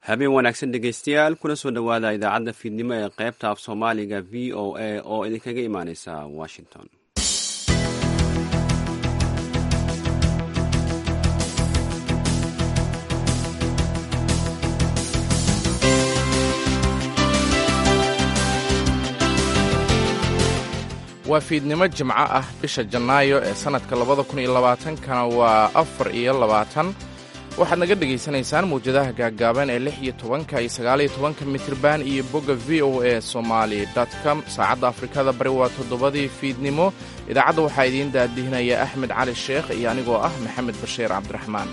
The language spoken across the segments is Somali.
habeen wanaagsan dhegeystayaal kuna soo dhowaada idaacadda fiidnimo ee qaybta af soomaaliga v o a oo idinkaga imaaneysa washington waa fiidnimo jimco ah bisha janaayo ee sannadka labada kun iyo labaatankana waa afar iyo labaatan waxaad naga dhegaysanaysaan mawjadaha gaaggaaban ee lix iyo tobanka iyo sagaaliyo tobanka mitirban iyo bogga v o a somali com saacadda afrikada bari waa toddobadii fiidnimo idaacadda waxaa idiin daadihinaya axmed cali sheekh iyo anigoo ah maxamed bashiir cabdiraxmaan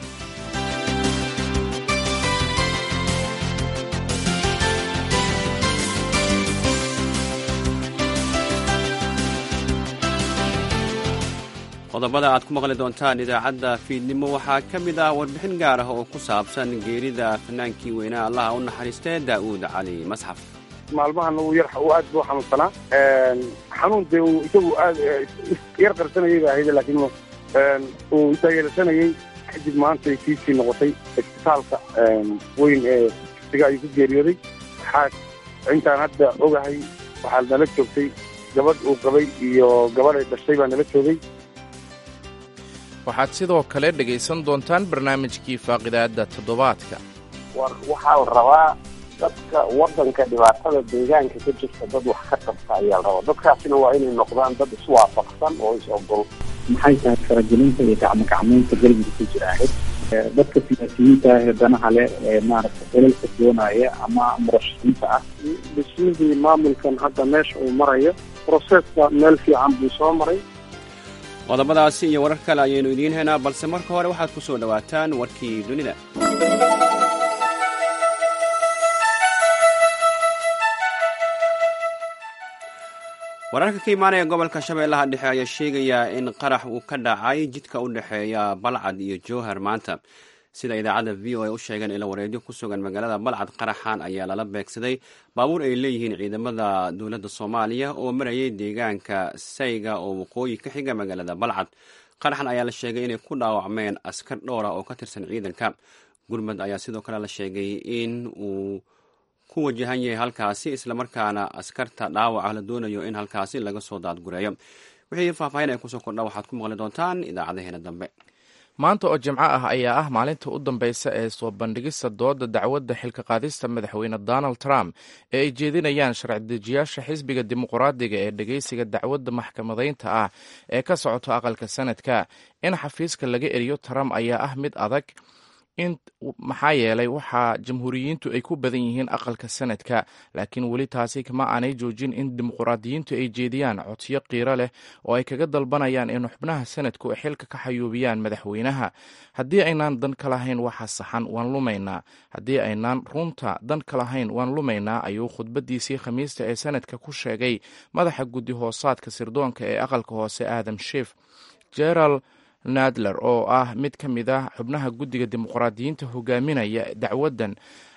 qodobada aad ku maqli doontaan idaacadda fiidnimo waxaa ka mid ah warbixin gaar ah oo ku saabsan geerida fanaankii weynaa allaha u naxariistee daa'uud cali masxaf maalmahan uu yar uu aad buu xanuunsanaa xanuun dee uu isagu aad yar qarsanayay ba ahayd laakiin uu taageersanayay kadib maanta ay kiisii noqotay isbitaalka weyn ee siga ayuu ku geeriyooday waxaa intaan hadda ogahay waxaa nala joogtay gabadh uu qabay iyo gabadh ay dhashay baa nala joogay waxaad sidoo kale dhegaysan doontaan barnaamijkii faaqidaadda toddobaadka war waxaa la rabaa dadka waddanka dhibaatada deegaanka ka jirta dad wax ka qabta ayaa la rabaa dadkaasina waa inay noqdaan dad iswaafaqsan oo is-ogol maxay tahay faragelinta iyo gacmogacmaynta galmudug ku jira ahayd dadka siyaasiyiinta ah ee danaha leh ee maaragtay dalalka doonaya ama murashaxiinta ah dhismihii maamulkan hadda meesha uu marayo proseska meel fiican buu soo maray qodobadaasi iyo warar kale ayaynu idiin haynaa balse marka hore waxaad ku soo dhowaataan warkii dunida wararka ka imaanaya gobolka shabeellaha dhexe ayaa sheegaya in qarax uu ka dhacay jidka u dhexeeya balcad iyo jowhar maanta sida idaacadda v o a u sheegeen ila wareedyo ku sugan magaalada balcad qaraxan ayaa lala beegsaday baabuur ay leeyihiin ciidamada dowladda soomaaliya oo marayay deegaanka sayga oo waqooyi ka xiga magaalada balcad qaraxan ayaa la sheegay inay ku dhaawacmeen askar dhowra oo ka tirsan ciidanka gurmud ayaa sidoo kale la sheegay in uu ku wajahan yahay halkaasi islamarkaana askarta dhaawaca la doonayo in halkaasi laga soo daadgureeyo wixii faahfaahin ay kusoo kordha waxaad ku maqli doontaan idaacadaheena dambe maanta oo jimco ah ayaa ah maalinta u dambaysa ee soo bandhigista dooda dacwadda xilka qaadista madaxweyne donald trump ee ay jeedinayaan sharci-dejiyaasha xisbiga dimuqraadiga ee dhegeysiga dacwadda maxkamadaynta ah ee ka socoto aqalka sanadka in xafiiska laga eriyo trump ayaa ah mid adag in maxaa yeelay waxaa jamhuuriyiintu ay ku badan yihiin aqalka sanadka laakiin weli taasi kama aanay joojin in dimuqraadiyiintu ay jeediyaan codsiyo qiiro leh oo ay kaga dalbanayaan in xubnaha sanadku ay xilka ka xayuubiyaan madaxweynaha haddii aynaan dan ka lahayn waxa saxan waan lumaynaa haddii aynaan runta dan ka lahayn waan lumaynaa ayuu khudbadiisii khamiista ee sanadka ku sheegay madaxa guddi hoosaadka sirdoonka ee aqalka hoose aadam shiif jeral nadler oo ah mid ka mid ah xubnaha guddiga dimuqraadiyiinta hogaaminaya dacwaddan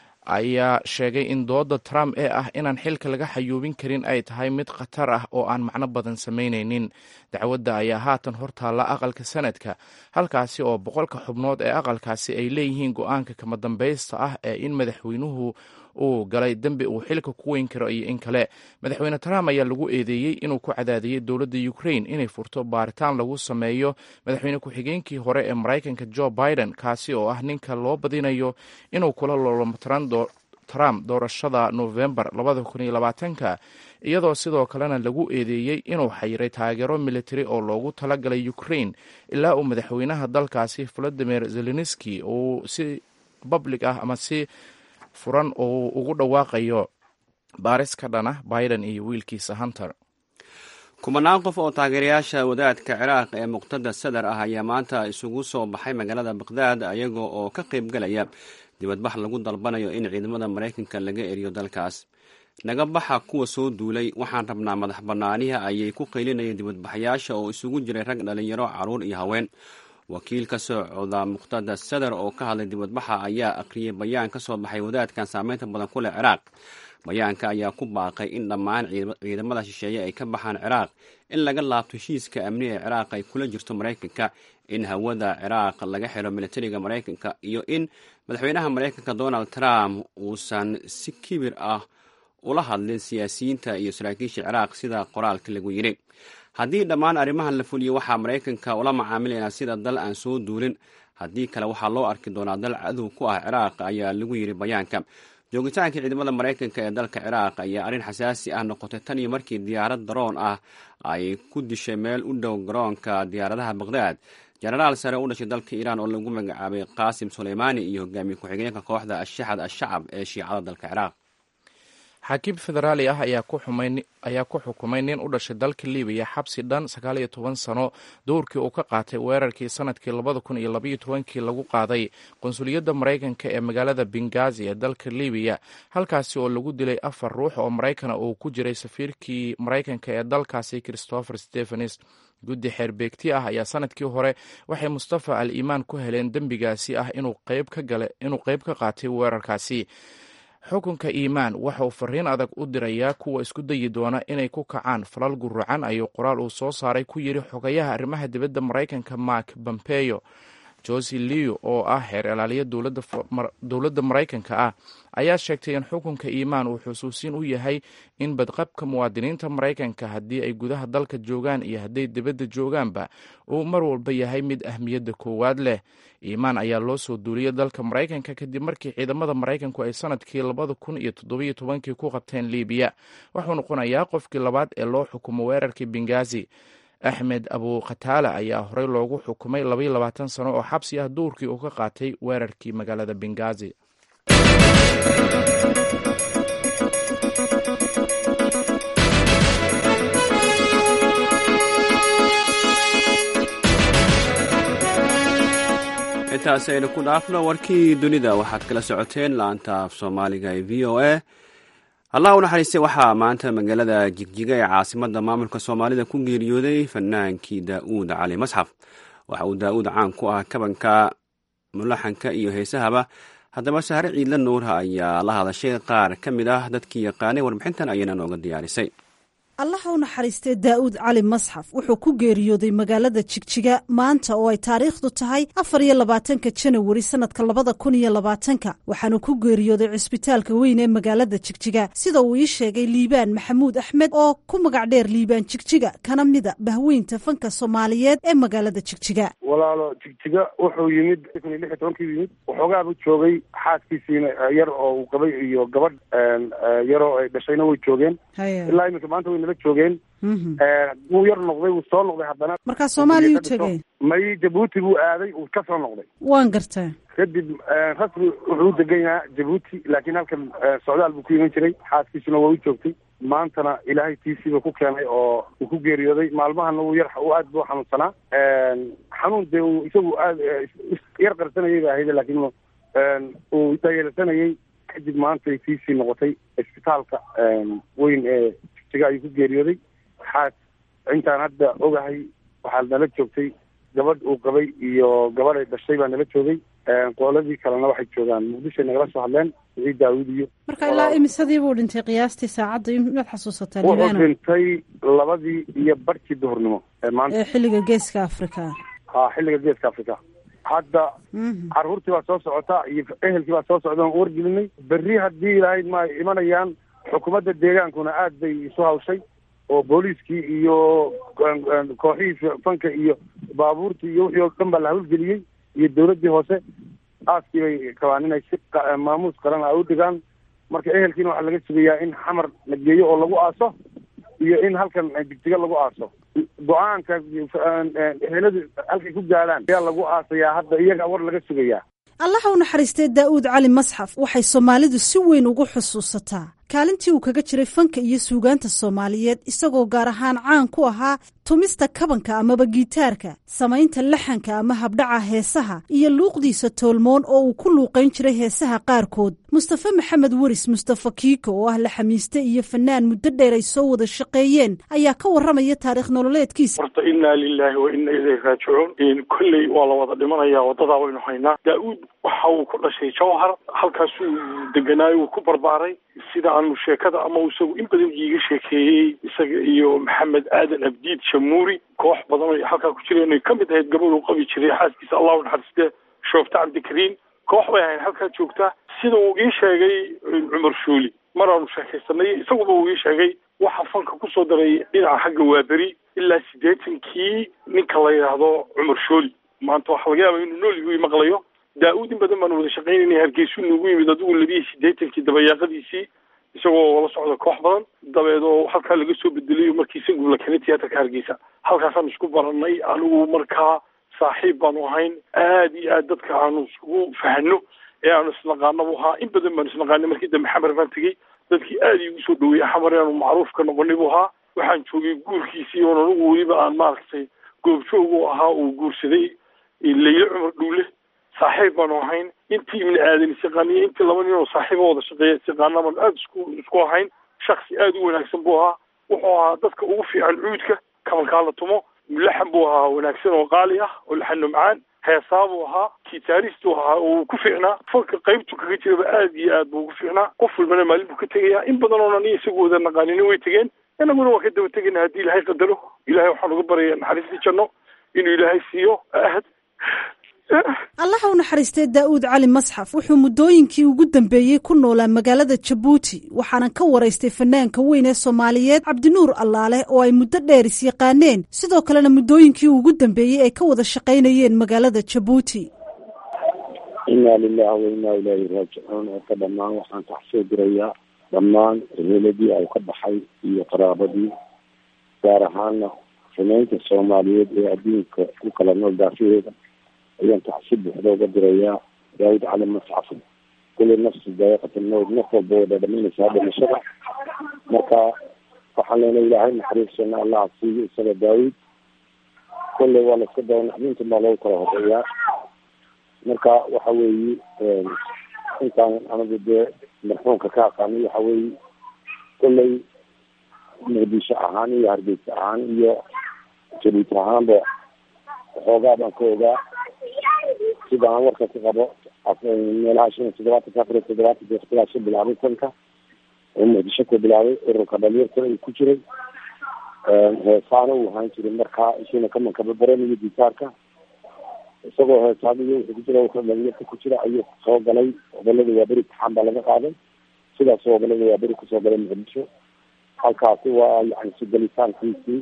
ayaa sheegay in dooda trump ee ah inaan xilka laga xayuubin karin ay tahay mid khatar ah oo aan macno badan samaynaynin dacwadda ayaa haatan hortaalla aqalka sanadka halkaasi oo boqolka xubnood ee aqalkaasi ay leeyihiin go-aanka kama dambaysta ah ee in madaxweynuhu uu galay dembi uu xilka ku weyn karo iyo in kale madaxweyne trump ayaa lagu eedeeyey inuu ku cadaadiyey dowladda ukraine inay furto baaritaan lagu sameeyo madaxweyne ku-xigeenkii hore ee maraykanka joe biden kaasi oo ah ninka loo badinayo inuu kula loolomatiran trump doorashada novembar labadakuniyolabaatanka iyadoo sidoo kalena lagu eedeeyey inuu xayiray taageero militari oo loogu talagalay ukraine ilaa uu madaxweynaha dalkaasi valadimir zelenski uu si public ah ama si furan oo ugu dhawaaqayo baaris ka dhana biden iyo wiilkiisa hunter kumanaan qof oo taageerayaasha wadaadka ciraaq ee muqtada sadar ah ayaa maanta isugu soo baxay magaalada baqhdaad ayaga oo ka qaybgalaya dibadbax lagu dalbanayo in ciidamada maraykanka laga eriyo dalkaas naga baxa kuwa soo duulay waxaan rabnaa madax bannaaniha ayay ku qaylinayeen dibadbaxayaasha oo isugu jiray rag dhalinyaro caruur iyo haween wakiil ka socda muqtada sadar oo ka hadlay dibadbaxa ayaa akhriyey bayaan ka soo baxay wadaadkan saameynta badan ku leh ciraaq bayaanka ayaa ku baaqay in dhammaan ciidamada shisheeye ay ka baxaan ciraaq in laga laabto heshiiska amni ee ciraaq ay kula jirto maraykanka in hawada ciraaq laga xiro militariga maraykanka iyo in madaxweynaha maraykanka donald trump uusan si kibir ah ula hadlin siyaasiyiinta iyo saraakiisha ciraaq sida qoraalka lagu yidhi haddii dhammaan arrimahan la fuliyo waxaa maraykanka ula macaamilaynaa sida dal aan soo duulin haddii kale waxaa loo arki doonaa dal cadow ku ah ciraaq ayaa lagu yidhi bayaanka joogitaanka ciidamada maraykanka ee dalka ciraaq ayaa arrin xasaasi ah noqotay tan iyo markii diyaarad daroon ah ay ku dishay meel u dhow garoonka diyaaradaha baqhdaad jenaraal sare u dhashay dalka iiraan oo lagu magacaabay qaasim suleymaani iyo hogaamiye ku-xigeenka kooxda ashaxad ashacab ee shiicada dalka ciraaq xaakiim federaali ah ayaa ku xukumay nin u dhashay dalka libiya xabsi dhan sagaal iyo toban sano dowrkii uu ka qaatay weerarkii sanadkii labada kun iyo labaiyo tobankii lagu qaaday qonsuliyadda maraykanka ee magaalada bengazi ee dalka libiya halkaasi oo lagu dilay afar ruux oo maraykana uu ku jiray safiirkii maraykanka ee dalkaasi christopher stephens guddi xeerbeegti ah ayaa sanadkii hore waxay mustafa al iimaan ku heleen dembigaasi ah inuu qeyb ka qaatay weerarkaasi xukunka iimaan waxa uu fariin adag u dirayaa kuwa isku dayi doona inay ku kacaan falal guracan ayuu qoraal uu soo saaray ku yidhi xogayaha arrimaha dibadda maraykanka mark bompeyo josi leo oo ah xeer ilaaliya dowladda maraykanka ah ayaa sheegtay in xukunka iimaan uu xusuusin u yahay in badqabka muwaadiniinta maraykanka haddii ay gudaha dalka joogaan iyo hadday dibadda joogaanba uu mar walba yahay mid ahmiyadda koowaad leh iimaan ayaa loo soo duuliyay dalka maraykanka kadib markii ciidamada maraykanku ay sanadkii labada kun iyo toddobiyo tobankii ku qabteen libiya wuxuu noqonayaa qofkii labaad ee loo xukumo weerarkii bengazi axmed abu khataala ayaa horey loogu xukumay labaiyo labaatan sano oo xabsi ah duurkii uu ka qaatay weerarkii magaalada bengazi intaas aynu ku dhaafno warkii dunida waxaad kala socoteen laanta af soomaaliga ee v o a allah u naxariistay waxaa maanta magaalada jigjiga ee caasimada maamulka soomaalida ku geeriyooday fanaankii daa'uud cali masxaf waxa uu daa'uud caan ku ah kabanka mulaxanka iyo heesahaba haddaba sahre ciidla nuurha ayaa la hadashay qaar ka mid ah dadkii yaqaanay warbixintan ayayna nooga diyaarisay allaha u naxariistay daa'uud cali masxaf wuxuu ku geeriyooday magaalada jigjiga maanta oo ay taariikhdu tahay afar iyo labaatanka janawari sanadka labada kun iyo labaatanka waxaanu ku geeriyooday cisbitaalka weyn ee magaalada jigjiga sida uu ii sheegay liibaan maxamuud axmed oo ku magac dheer liibaan jigjiga kana mida bahweynta fanka soomaaliyeed ee magaalada jigjiga walaalo jigjiga wuxuu yimid kun iyo lix iyo tobankii yimid waxoogaaba joogay xaaskiisiina yar oo uu qabay iyo gabadh yaroo ay dhashayna way joogeen ilaa iminka maanta way nala joogeen wuu yar noqday wuu soo noqday haddana markaa soomaaliya u tegey may jabuuti buu aaday uu ka soo noqday waan gartaa kadib rasmi wuxuu u degan yahaa jabuuti laakiin halkan socdaal buu ku iman jiray xaaskiisuna waa u joogtay maantana ilaahay tiisiiba ku keenay oo uu ku geeriyooday maalmahana uu yar uu aad buu xanuunsanaa xanuun dee uu isagu aad yar qarsanayay ba ahayde laakiin uu dayeelsanayay kadib maantay tiisii noqotay isbitaalka weyn ee jigjiga ayuu ku geeriyooday waxaa intaan hadda ogahay waxaa nala joogtay gabadh uu qabay iyo gabadh ay dhashay baa nala joogay qooladii kalena waxay joogaan muqdishoay nagala soo hadleen wixii daawud iyo marka ilaa imisadii buu dhintay qiyaastii saacadda inaad xasuusataa wuxuu liibaano dhintay labadii iyo barkii duhurnimo ee maanta ee xilliga geeska afrika ha xilliga geeska africa hadda caruurtii baa soo socota iyo ehelkii baa soo socda aan wargelinay berri haddii ilaahay ma imanayaan xukuumadda deegaankuna aad bay isu hawshay oo booliiskii iyo kooxihii fanka iyo baabuurtii iyo wixii oo dhan baa la hawlgeliyey iyo dawladdii hoose aaskii bay kabaan inay si maamuus qaran ay u dhigaan marka ehelkiina waxaa laga sugayaa in xamar la geeyo oo lagu aaso iyo in halkan jigjiga lagu aaso go-aanka eheladu halkay ku gaadhaan ayaa lagu aasayaa hadda iyaga war laga sugayaa allaha u naxariistay daa'uud cali masxaf waxay soomaalidu si weyn ugu xusuusataa kaalintii uu kaga jiray fanka iyo suugaanta soomaaliyeed isagoo gaar ahaan caan ku ahaa tumista kabanka amaba gitaarka samaynta laxanka ama habdhaca heesaha iyo luuqdiisa toolmoon oo uu ku luuqayn jiray heesaha qaarkood mustafe maxamed weris mustafa kiiko oo ah laxamiiste iyo fanaan muddo dheer ay soo wada shaqeeyeen ayaa ka warramaya taarikh nololeedkiisa horta innaa lilaahi wa inna ilayhi raajicuun kolley waa la wada dhimanaya wadadaa waynu haynaa daa-uud waxa uu ku dhashay jawhar halkaasuu deganaayo uu ku barbaaray sida aanu sheekada ama isagu in badan iiga sheekeeyey isaga iyo maxamed aadan abdiid shamuuri koox badan ay halkaa ku jireen ay ka mid ahayd gabadh uu qabi jiray xaaskiisa allahu naxariiste shoofta cabdikariim koox bay ahayn halkaa joogta sida uu ii sheegay cumar shuuli mar aanu sheekaysanay isaguba uu ii sheegay waxa fanka kusoo daray dhinaca xagga waaberi ilaa siddeetankii ninka la yidhaahdo cumar shooli maanta waxaa laga yaaba inuu nool igu maqlayo daa-uud in badan baanu wada shaqaynayna hargeysu nuugu yimid adigu labiiyo siddeetankii dabayaaqadiisii isagoo la socda koox badan dabeed oo halkaa laga soo bedelayo markii isagu la keenay tiyaatarka hargeysa halkaasaan isku baranay anigu markaa saaxiib baanu ahayn aad iyo aad dadka aanu iskugu fahano ee aanu isnaqaanaba ahaa in badan baanu isnaqaanay markii dambe xamar baan tegey dadkii aad iigu soo dhaweeyey xamar inaanu macruuf ka noqonay buu ahaa waxaan joogay guurkiisii oon anigu weliba aan maaragtay goobjoog u ahaa uu guursaday leyle cumar dhuule saaxiib baanu ahayn intii ibni aadan isiqaaniyo intii laba nin oo saaxiiba wada shaqeeya isiqaana baanu aada isku isku ahayn shaksi aada u wanaagsan buu ahaa wuxuu ahaa dadka ugu fiican cuudka kabankaa la tumo mulaxan buu ahaa wanaagsan oo qaali ah oo laxano macaan heesaa buu ahaa gitaaristu ahaa oo ku fiicnaa fanka qaybtu kaga jiraba aad iyo aad buu ugu fiicnaa qof walbana maalin buu ka tegayaa in badan oo aniga isagu wada naqaanina way tegeen inaguna waa ka daba tegayna haddii ilaahay qadaro ilahay waxaan uga baraya naxariistii janno inuu ilaahay siiyo ahad allaha u naxariistay daa'uud cali masxaf wuxuu muddooyinkii ugu dambeeyey ku noolaa magaalada jabuuti waxaana ka waraystay fanaanka weyn ee soomaaliyeed cabdinuur allaale oo ay muddo dheer is yaqaaneen sidoo kalena muddooyinkii ugu dambeeyey ay ka wada shaqaynayeen magaalada jabuuti inaa lilahi wa inaa ilaahi raajicuun oo ka dhammaan waxaan taxsoo dirayaa dhammaan eheladii ay ka baxay iyo qaraabadii gaar ahaana xumeynta soomaaliyeed ee adduunka ku kala nool daafaheeda ayaan taxsi buuxda uga dirayaa daawud cali mascaf kulli nafsi daa'iqata mawd naf walba wada dhaminaysaa dhimashada marka waxaan leenahay ilaahay naxariisana allaha siiyo isaga daawud kolley waa laiska daba naxdinta baa loogu kala horeeyaa marka waxa weeye intaan anigu dee marxuumka ka aqaanay waxa weeye kolley muqdisho ahaan iyo hargeysa ahaan iyo jabuuti ahaanba waxoogaa baan ka ogaa sida aan warka ku qabo meelaha shan iyo toddobaatan afar iyo toddobaatan waqtigaasoo bilaabay tanka oo muqdisho ku bilaabay ururka dhalinyarta uu ku jiray heesaana uu ahaan jiray markaa isuna kamankaba baranayo gitaarka isagoo heesaaniyo wuxuu ku jira ururka dhalinyarta ku jira ayuu soo galay gobolada waaberi taxaan baa laga qaaday sidaas gobolada waaberi kusoo galay muqdisho halkaasi waa yani sugalitaankiisii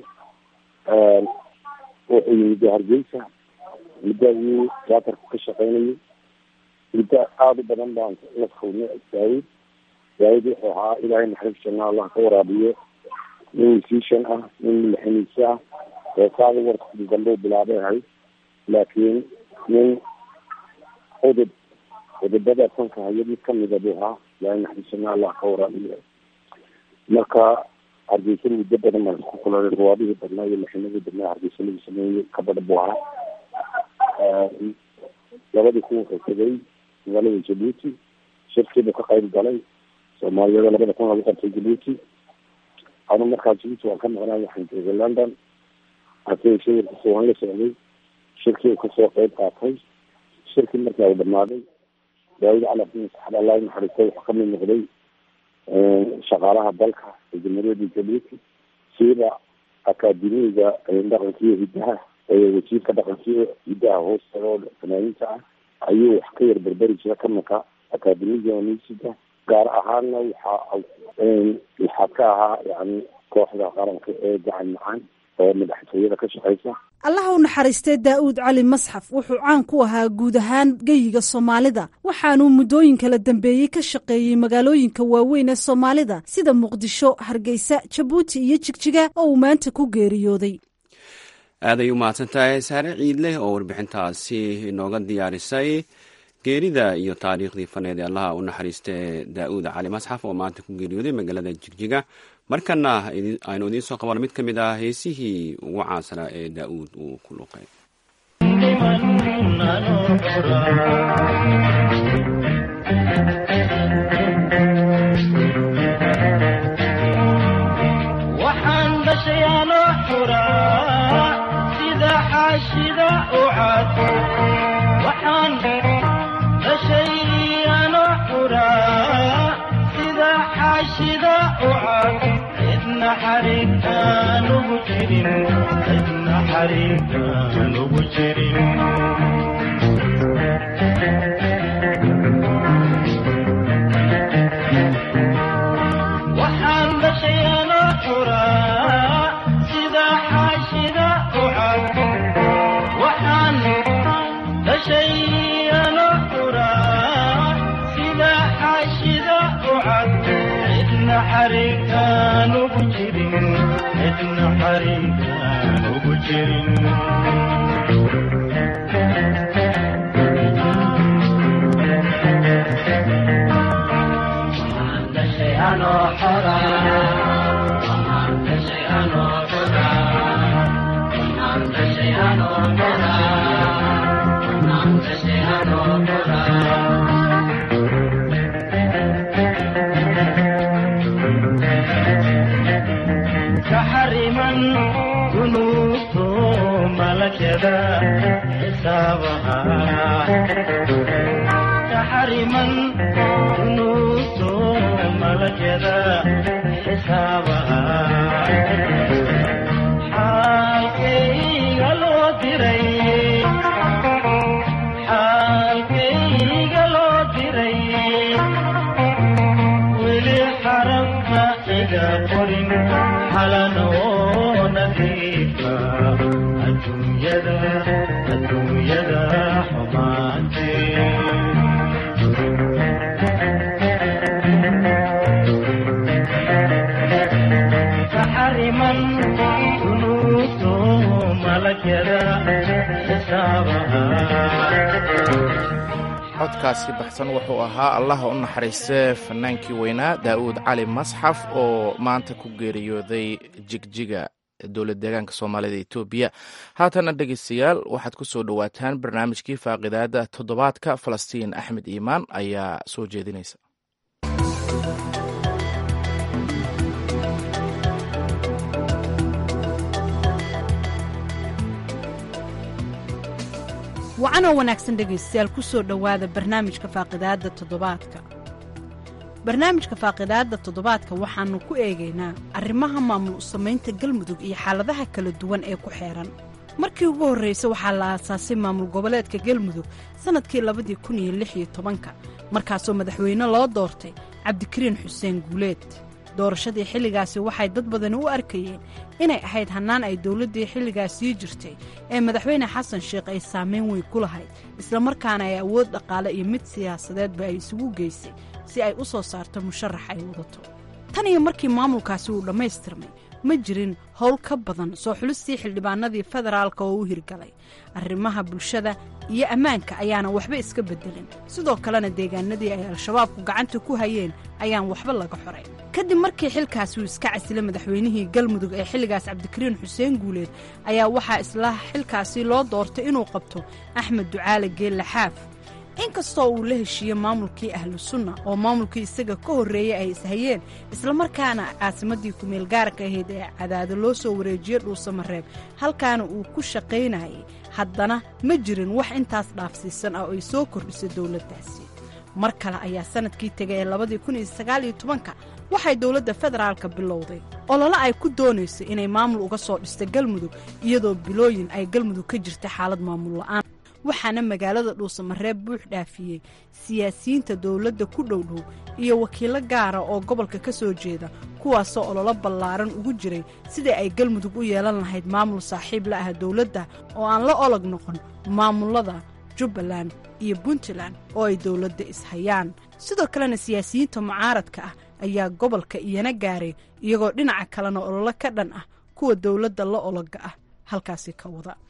wuxuu yimid hargeysa muddadii tiyaatarku ka shaqeynayay muddo aada u badan baan la kulnay daawud daawud wuxuu ahaa ilaahay naxariis janna allah ka waraabiyo nin musician ah nin madaxiniise ah heesaada warkii dambe u bilaabay ahayd laakiin nin udub udubada fanka haya mid kamida buu ahaa ilaahay naxariis janna allah ka waraabiyo marka hargeysa muddo badan baan isku kulanay ruwaadihii badnaa iyo maxinadii badnaa hargeysa lagu sameeyey kabadha buu ahaa labadii kun wuxuu tegay magaalada jabuuti shirkiibuu ka qayb galay soomaaliyada labada kun lagu qabtay jabuuti anu markaa jabuuti waan ka maqnaa waxaan joogay london hase shawirkiisa waan la socday shirkii uu kasoo qayb qaatay shirkii markaa uu dhamaaday daawud cali abdin saxab allah naxariistay wuxuu kamid noqday shaqaalaha dalka ee jamhuuriyadda jabuuti siiba akaademiga dhaqankiiyo hiddaha wasiirka dhaqankiiyo hiddaha hoostaga oo fanaaniinta ah ayuu wax ka yar berberi jira kamanka akaademiga nisida gaar ahaana waxa waxaa ka ahaa yani kooxda qaranka ee gacan macaan oo madaxtooyada ka shaqeysa allaha u naxariistay daa'uud cali masxaf wuxuu caan ku ahaa guud ahaan geyiga soomaalida waxaanuu muddooyin kala dambeeyey ka shaqeeyey magaalooyinka waaweyn ee soomaalida sida muqdisho hargeysa jabuuti iyo jigjiga oo uu maanta ku geeriyooday aad ay u mahadsan tahay saare ciidleh oo warbixintaasi inooga diyaarisay geerida iyo taariikhdii faneed ee allaha u naxariista ee daa'uud cali masxaf oo maanta ku geeriyooday magaalada jigjiga markana aynu idiin soo qabano mid ka mid ah heesihii ugu caansanaa ee daa'uud uu ku luqay waxaan dhashayaanoo xuraa sida xaashida u cad waxaan dhashayaanoo xuraa sida xaashida u cad cidna xariirkaan ugu jirin cidna xariirkaan ugu jirin waxaan dhashayaanoo xuraa sida xaashida u cad waxaan dhashayaanoo xuraa sida xaashida u cad cidna xariirkaan ugu jirin cidna xariirkaan ugu jirin كحرما ذنوب ملكدا حسابها كحرما ذنوب ملكدا حسابها حالكي لو دري حالكي لو دري ولي حرمنا إذا قرن حلنا ونفيفا الدنيا ذا الدنيا ذا حماتي فحرما ذنوب ملك ذا حسابها codkaasi baxsan wuxuu ahaa allaha u naxariistee fanaankii weynaa daa'uud cali masxaf oo maanta ku geeriyooday jigjiga dowlad deegaanka soomaalida etoobiya haatana dhegeystayaal waxaad ku soo dhowaataan barnaamijkii faaqidaada toddobaadka falastiin axmed iimaan ayaa soo jeedinaysa wacanoo wanaagsan dhegaystayaal ku soo dhowaada barnaamijka faaqidaadda toddobaadka barnaamijka faaqidaadda toddobaadka waxaannu ku eegaynaa arrimaha maamul samaynta galmudug iyo xaaladaha kala duwan ee ku xeehan markii ugu horraysa waxaa la aasaasay maamul goboleedka galmudug sannadkii labadii kun iyo lix iyo tobanka markaasoo madaxweyne loo doortay cabdikariin xuseen guuleed doorashadii xilligaasi waxay dad badani u arkayeen inay ahayd hannaan ay dowladdii xilligaas sii jirtay ee madaxweyne xasan sheekh ay saamayn weyn ku lahayd islamarkaana ay awood dhaqaale iyo mid siyaasadeedba ay isugu geysay si ay u soo saarto musharax ay wadato tan iyo markii maamulkaasi uu dhammaystirmay ma jirin howl ka badan soo xulistii xildhibaanadii federaalka oo u hirgalay arrimaha bulshada iyo ammaanka ayaana waxba iska beddelin sidoo kalena deegaanadii ay al-shabaabku gacanta ku hayeen ayaan waxba laga xoray kadib markii xilkaasi uu iska casilay madaxweynihii galmudug ee xilligaas cabdikariin xuseen guuleed ayaa waxaa isla xilkaasi loo doortay inuu qabto axmed ducaale geelle xaaf inkastoo uu la heshiiyey maamulkii ahlu sunna oo maamulkii isaga ka horreeyey ay ishayeen islamarkaana caasimaddii kumeel gaarka ahayd ee cadaado loo soo wareejiyey dhuusamareeb halkaana uu ku shaqaynayay haddana ma jirin wax intaas dhaafsiisan ah oo ay soo kordhisay dowladdaasi mar kale ayaa sannadkii tegay ee labadii kun iyo sagaal iyo tobanka waxay dowladda federaalka bilowday olole ay ku doonayso inay maamul uga soo dhisto galmudug iyadoo bilooyin ay galmudug ka jirta xaalad maamul la'aan waxaana magaalada dhuusamareeb buux dhaafiyey siyaasiyiinta dowladda ku dhowdhow iyo wakiilo gaara oo gobolka ka soo jeeda kuwaasoo ololo ballaaran ugu jiray sidai ay galmudug u yeelan lahayd maamul saaxiib la ah dowladda oo aan la olog noqon maamullada jubbaland iyo puntland oo ay dowladda ishayaan sidoo kalena siyaasiyiinta mucaaradka ah ayaa gobolka iyana gaaray iyagoo dhinaca kalena ololo ka dhan ah kuwa dowladda la ologa ah halkaasi ka wada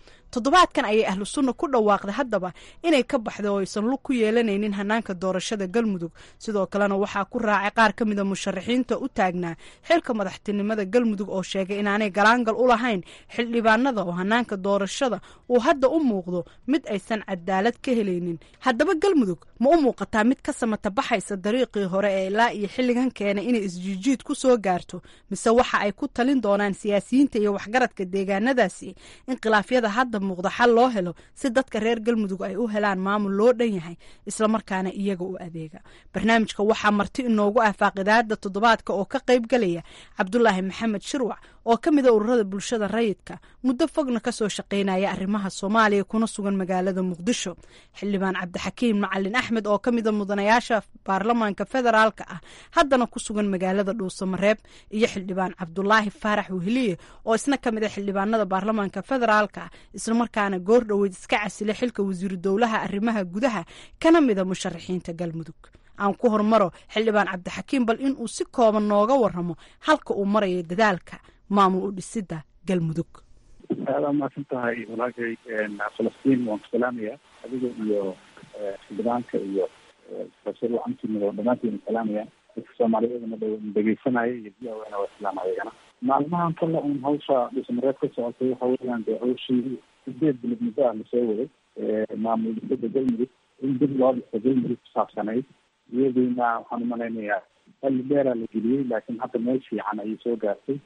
toddobaadkan ayay ahlu sunna ku dhawaaqday haddaba inay ka baxday oo aysan lug ku yeelanaynin hanaanka doorashada galmudug sidoo kalena waxaa ku raacay qaar ka mida musharaxiinta u taagnaa xilka madaxtinimada galmudug oo sheegay inaanay galaangal u lahayn xildhibaanada oo hanaanka doorashada uu hadda u muuqdo mid aysan cadaalad ka helaynin haddaba galmudug ma u muuqataa mid ka samata baxaysa dariiqii hore ee ilaa iyo xilligan keenay inay isjiijiid ku soo gaarto mise waxa ay ku talin doonaan siyaasiyiinta iyo waxgaradka deegaanadaasi in khilaafyada hadda muuqda xal loo helo si dadka reer galmudug ay u helaan maamul loo dhan yahay islamarkaana iyaga u adeega barnaamijka waxaa marti inoogu ah faaqidaada toddobaadka oo ka qayb galaya cabdulaahi maxamed shirwac oo ka mida ururada bulshada rayidka muddo fogna kasoo shaqaynaya arrimaha soomaaliya kuna sugan magaalada muqdisho xildhibaan cabdixakiim macalin axmed oo ka mida mudanayaasha baarlamaanka federaalka ah haddana ku sugan magaalada dhuusamareeb iyo xildhibaan cabdulaahi faarax weheliye oo isna ka mid a xildhibaanada baarlamaanka federaalka ah islamarkaana goor dhoweyd iska casilay xilka wasiiru dowlaha arrimaha gudaha kana mida musharaxiinta galmudug aan ku hormaro xildhibaan cabdixakiim bal inuu si kooban nooga waramo halka uu marayo dadaalka maamul u dhisida galmudug aada umaasan tahay walaashay falastiin waan ku salaamaya adiga iyo xildhibaanka iyo profesor wacantimid oo dhammaantiin salaamaya dadka soomaaliyeedna dhegeysanaya iyo v o na waa islaam ayagana maalmahan kale un hawsha dhismareed ka socotay waxa weeyaan dee hawshii sideed bilod muddo ah lasoo waday maamul dhisada galmudug in dib loo dhiso galmudug kusaabsanayd iyadiina waxaan umalaynayaa xalli dheeraa la geliyey laakiin hadda meel fiican ayay soo gaartay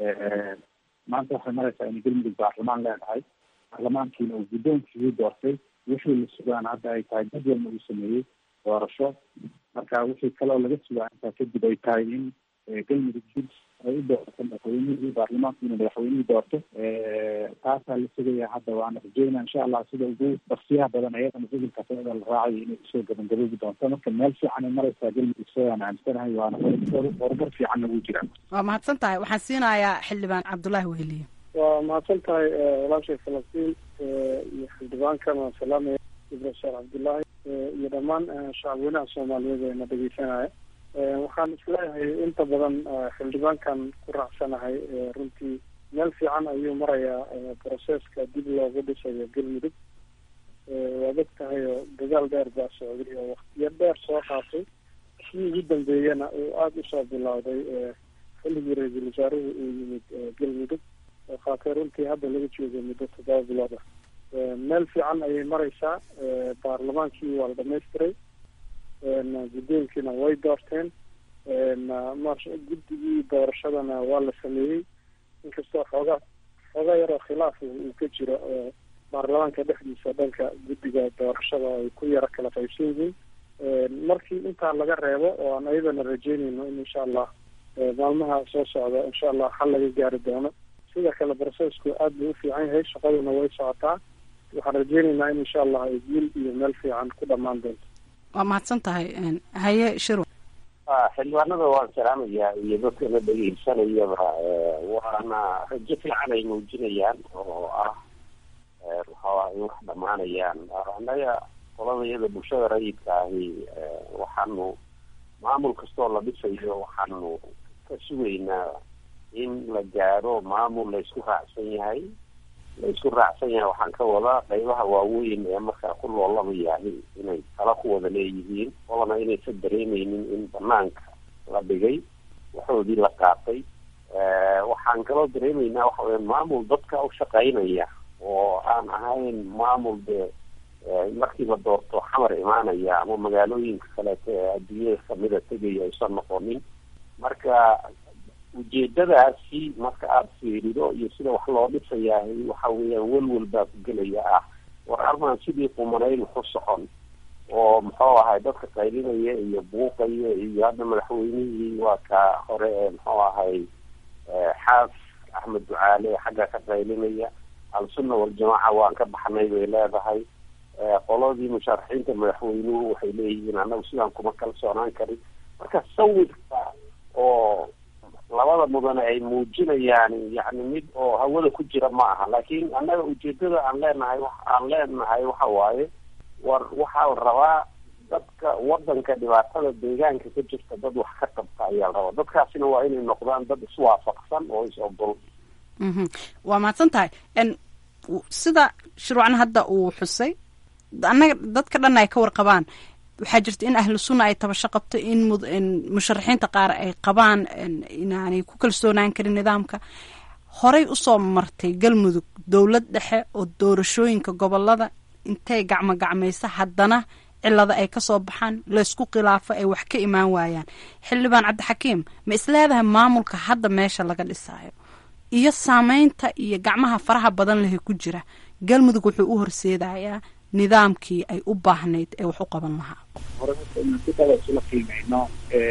maanta waxay maraysaa inay galmudug baarlamaan leedahay baarlamaankiina uu guddoonkiisii doortay wixii la sugaan hadda ay tahay jadwalna uu sameeyey doorasho marka wixii kaloo laga sugaa intaa kadib ay tahay in galmudug dib ay u doorto madaxweynihii baarlamaanku inuu madaxweynihii doorto taasaa la sugayaa hadda waana rajeynaa insha allah sida ugu barsiyaha badan ayadana ficilkaas ayada la raacayo inay usoo gabangaboobi doonto marka meel fiican ay maraysaa galmudug sidaan aaminsanahay waana horumar fiicanna wuu jiraa waa mahadsan tahay waxaan siinayaa xildhibaan cabdulaahi weheliye waa mahadsan tahay walaashay falastiin iyo xildhibaankan waan salaamaya ibrasar cabdullaahi iyo dhammaan shacabweynaha soomaaliyeed ee na dhegeysanaya waxaan isleeyahay inta badan xildhibaankan ku raacsanahay runtii meel fiican ayuu marayaa broseska dib loogu dhisayo galmudug waad og tahay oo dagaal dheer baa socday oo waktiyo dheer soo qaatay kii ugu dambeeyana uu aada usoo bilowday xilligii ra-iisul wasaaruhu uu yimid galmudug oo qaatay runtii hadda laga joogo muddo toddoba bilood ah meel fiican ayay mareysaa baarlamaankii waa la dhamaystiray guddoonkiina way doorteen guddigii doorashadana waa la sameeyey inkastoo xoogaa xoogaa yaroo khilaaf uu ka jiro baarlamaanka dhexdiisa dhanka guddiga doorashada ay ku yaro kala qaybsan yihiin markii intaa laga reebo oo aan ayadana rajeynayno in insha allah maalmaha soo socda insha allah xal laga gaari doono sida kale brocesku aada buu ufiican yahay shaqaduna way socotaa waxaan rajeynaynaa in insha allah ay guul iyo meel fiican ku dhamaan doonto waa mahadsan tahay haye shirwa xildhibaanada waan salaamayaa iyo dadkana dhegeysanayaba waana rajo fiican ay muujinayaan oo ah waxaa in wax dhamaanayaan annaga qoladayada bulshada rayidka ahi waxaanu maamul kastoo la dhisayo waxaanu ka sugaynaa in la gaaro maamul la isku raacsan yahay la isku raacsan yahay waxaan ka wadaa qaybaha waaweyn ee markaa ku loolamayahay inay tala ku wada leeyihiin oona inaysan dareemeynin in banaanka la dhigay waxoodii la qaatay waxaan kaloo dareemeynaa waxa weya maamul dadka u shaqaynaya oo aan ahayn maamul dee markii la doorto xamar imaanaya ama magaalooyinka kaleeto ee adduunyada kamida tegaya aysan noqonin marka ujeedadaasi marka aada fiirido iyo sida wax loo dhisayahay waxa weeyaan welwel baa ku gelaya ah war armaan sidii qumanayn waxu socon oo muxuu ahay dadka qaylinaya iyo buuqaya iyo hadda madaxweynihii waa ka hore ee muxuu ahay xaas axmed ducaale xagga ka qaylinaya al-sunna waljamaaca waan ka baxnay bay leedahay qoladii musharaxiinta madaxweynuhu waxay leeyihiin annagu sidaan kuma kalsoonaan karin marka sawirka oo labada mudane ay muujinayaan yani mid oo hawada ku jira ma aha laakiin annaga ujeedada aan leenahay aan leenahay waxa waaye war waxaa la rabaa dadka wadanka dhibaatada deegaanka ka jirta dad wax ka qabta ayaa la rabaa dadkaasina waa inay noqdaan dad iswaafaqsan oo is ogol waa mahadsan tahay sida shuruucna hadda uu xusay annaga dadka dhan ay ka warqabaan waxaa jirta in ahlu sunna ay tabasho qabto in musharaxiinta qaar ay qabaan inaanay ku kalsoonaan karin nidaamka horey usoo martay galmudug dowlad dhexe oo doorashooyinka gobolada intay gacmo gacmaysa haddana cilada ay kasoo baxaan laysku khilaafo ay wax ka imaan waayaan xildhibaan cabdixakiim ma isleedahay maamulka hadda meesha laga dhisaayo iyo saameynta iyo gacmaha faraha badan lehe ku jira galmudug wuxuu u horseedayaa nidaamkii ay u baahnayd ee wax u qaban lahaa hore inaan si daba isula qiimeyno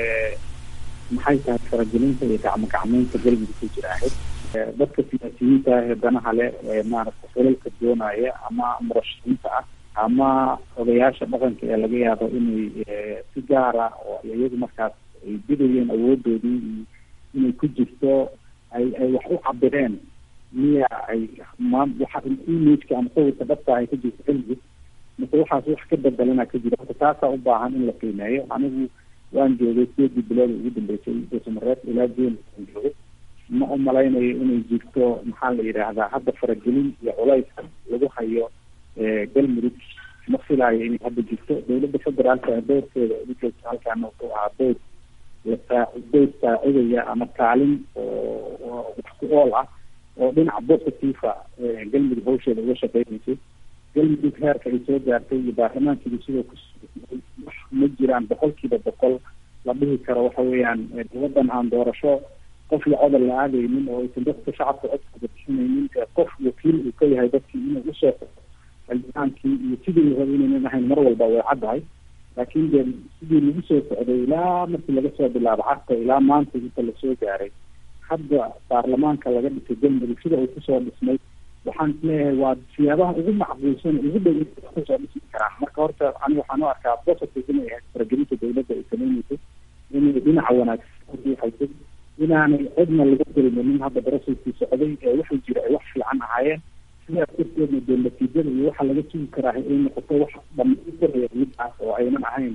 maxay tahay faragelinta iyo gacmo gacmeynta galmudug ku jira ahayd dadka siyaasiyiinta ah ee danaha leh ee maaragta xilalka doonaya ama murashaxiinta ah ama odayaasha dhaqanka ee laga yaabo inay si gaara oo iyagu markaas ay bidayeen awoodoodii inay ku jirto ay ay wax u cabireen miya ay ma waxa imageka ama sawirka dhabta ay ka jirto galmudug mase waxaas wax ka bedelana ka jira horta taasaa u baahan in la qiimeeyo anigu waan joogay sideedii bilood ugu dambeysay dosamareed ilaa jeen aan joogay ma u malaynayo inay jirto maxaa la yidhaahdaa hadda faragelin iyo culayska lagu hayo galmudug ma filaayo inay hadda jirto dowladda federaalka doorkeeda ugu joogta halkaana wuxuu ahaa door lasaa door saacidaya ama kaalin oo wax ku ool ah oo dhinaca positiva galmudug hawsheeda uga shaqeynaysay galmudug heerka ay soo gaartay iyo baarlamaankeedu sidoo ku wax ma jiraan boqolkiiba boqol la dhihi karo waxa weeyaan waddan aan doorasho qof iyo codol la aadaynin oo aysan dadka shacabka codkooda bixinaynin qof wakiil uu ka yahay dadkii inuu usoo xildhibaankii iyo sidii la raba inaynan ahayn mar walba way caddahay laakiin dee sidii lagu soo socday ilaa markii laga soo bilaabo carta ilaa maanta inta lasoo gaaray hadda baarlamaanka laga dhisay galmudug sida uu kusoo dhismay waxaan isleeyahay waa siyaabaha ugu macquulsan ugu dhow kusoo dhismi karaan marka horta ani waxaan u arkaa positive inay ahayd faragelinta dowladda ay sameyneysay inay dhinaca wanaagsan udiixaysay inaanay cidna laga dareemin hadda darasiskii socday ee waxay jira ay wax fiican ahaayeen sidaas darteedna dee natiijada iyo waxa laga sugi karaa ay noqoto wax dhamaystiraya midaas oo aynan ahayn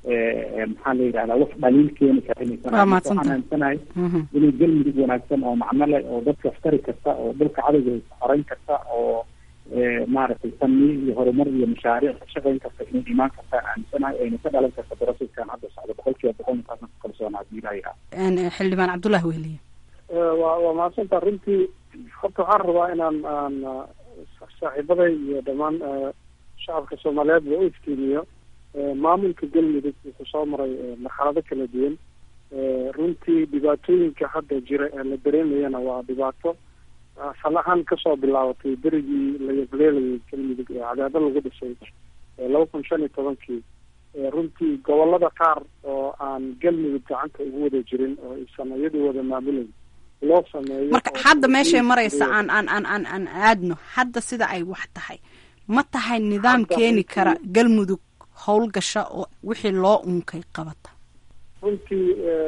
maxaa la yidhahdaa wax dhaliil keeni kara inaysan waxaan aaminsanahay inay galmudug wanaagsan oo macno leh oo dadka aftari karta oo dhulka cadowga xoreyn karta oo maaragtay tanmiir iyo horumar iyo mashaariic ka shaqeyn karta inay imaan kartaan aaminsanahay ayna ka dhalan karta darasiskan hadda socda boqol kiiba boqol intaasna ku kalsoona hadii ilaahay ah xildhibaan cabdullahi wehliye waa waa mahadsanta runtii horta waxaan rabaa inaan aan saaxiibaday iyo dhammaan shacabka soomaaliyeed ba u iftiimiyo maamulka galmudug wuxuu soo maray marxalado kala duwan runtii dhibaatooyinka hadda jira ee la dareemayana waa dhibaato asal ahaan kasoo bilaabatay berigii la yableelayay galmudug ee cadaado lagu dhisay laba kun shan iyo tobankii runtii gobolada qaar oo aan galmudug gacanta ugu wada jirin oo aysan iyadu wada maamulayn loo sameeyo marka hadda meeshay maraysa aan aan aan aan aan aadno hadda sida ay wax tahay ma tahay nidaam keeni kara galmudug howlgasha oo wixii loo unkay qabata runtii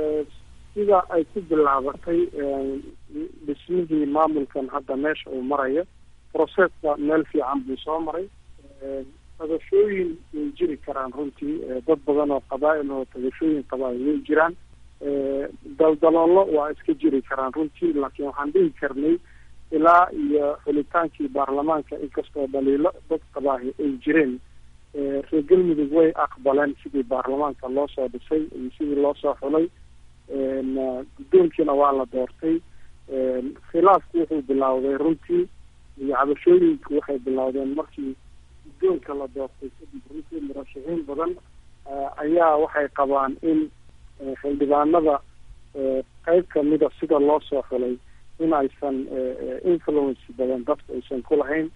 sida ay ku bilaabatay dhismihii maamulkan hadda meesha uu marayo processka meel fiican buu soo maray tabashooyin way jiri karaan runtii dad badan oo qabaa-il oo tabashooyin qabaa way jiraan daldaloolo waa iska jiri karaan runtii laakiin waxaan dhihi karnay ilaa iyo xulitaankii baarlamaanka inkastoo dhaliilo dad qabaahi ay jireen reer galmudug way aqbaleen sidii baarlamaanka loo soo dhisay iyo sidii loo soo xulay guddoonkiina waa la doortay khilaafku wuxuu bilowday runtii iyo cabashooyinku waxay bilowdeen markii guddoonka la doortay kadib runtii murashaxiin badan ayaa waxay qabaan in xildhibaanada qeyb kamida sida loo soo xulay in aysan influence badan dadku aysan ku lahayn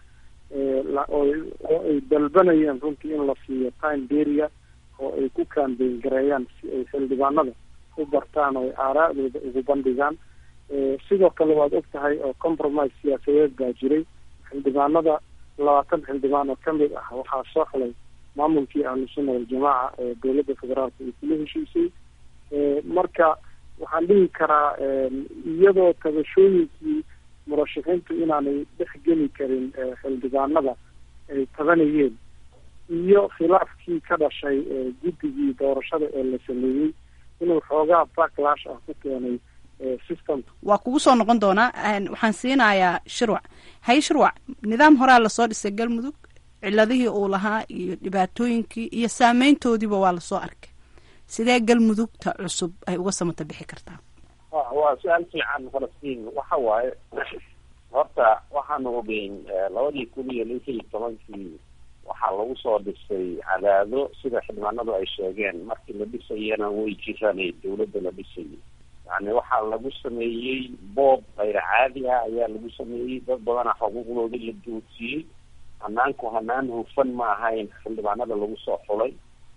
oo ay dalbanayeen runtii in la siiyo time beria oo ay ku kambeyn gareeyaan si ay xildhibaanada u bartaan oo ay aaraa'dooda ugu bandhigaan sidoo kale waad og tahay oo compromise siyaasadeed baa jiray xildhibaanada labaatan xildhibaan oo kamid ah waxaa soo xulay maamulkii ahlusunna waljamaaca ee dowladda federaalka ay kula heshiisay marka waxaan dhihi karaa iyadoo tabashooyinkii murashaxiintu inaanay dhex geli karin xildhibaanada ay tabanayeen iyo khilaafkii ka dhashay guddigii doorashada ee la sameeyey inuu xoogaa backlash ah ku keenay system waa kugu soo noqon doonaa waxaan siinayaa shirwac hay shirwac nidaam horaa lasoo dhisay galmudug ciladihii uu lahaa iyo dhibaatooyinkii iyo saameyntoodiiba waa lasoo arkay sidee galmudugta cusub ay uga samata bixi kartaa waa su-aal fiican falastiin waxa waaye horta waxaanu ogeyn labadii kun iyo lix iyo tobankii waxaa lagu soo dhisay cadaado sida xildhibaanadu ay sheegeen markii la dhisayana way jiranay dawladda la dhisayay yani waxaa lagu sameeyey boob kayr caadi ah ayaa lagu sameeyey dad badana xuquuqdoodii la duudsiyey hanaanku hanaan hufan ma ahayn xildhibaanada lagu soo xulay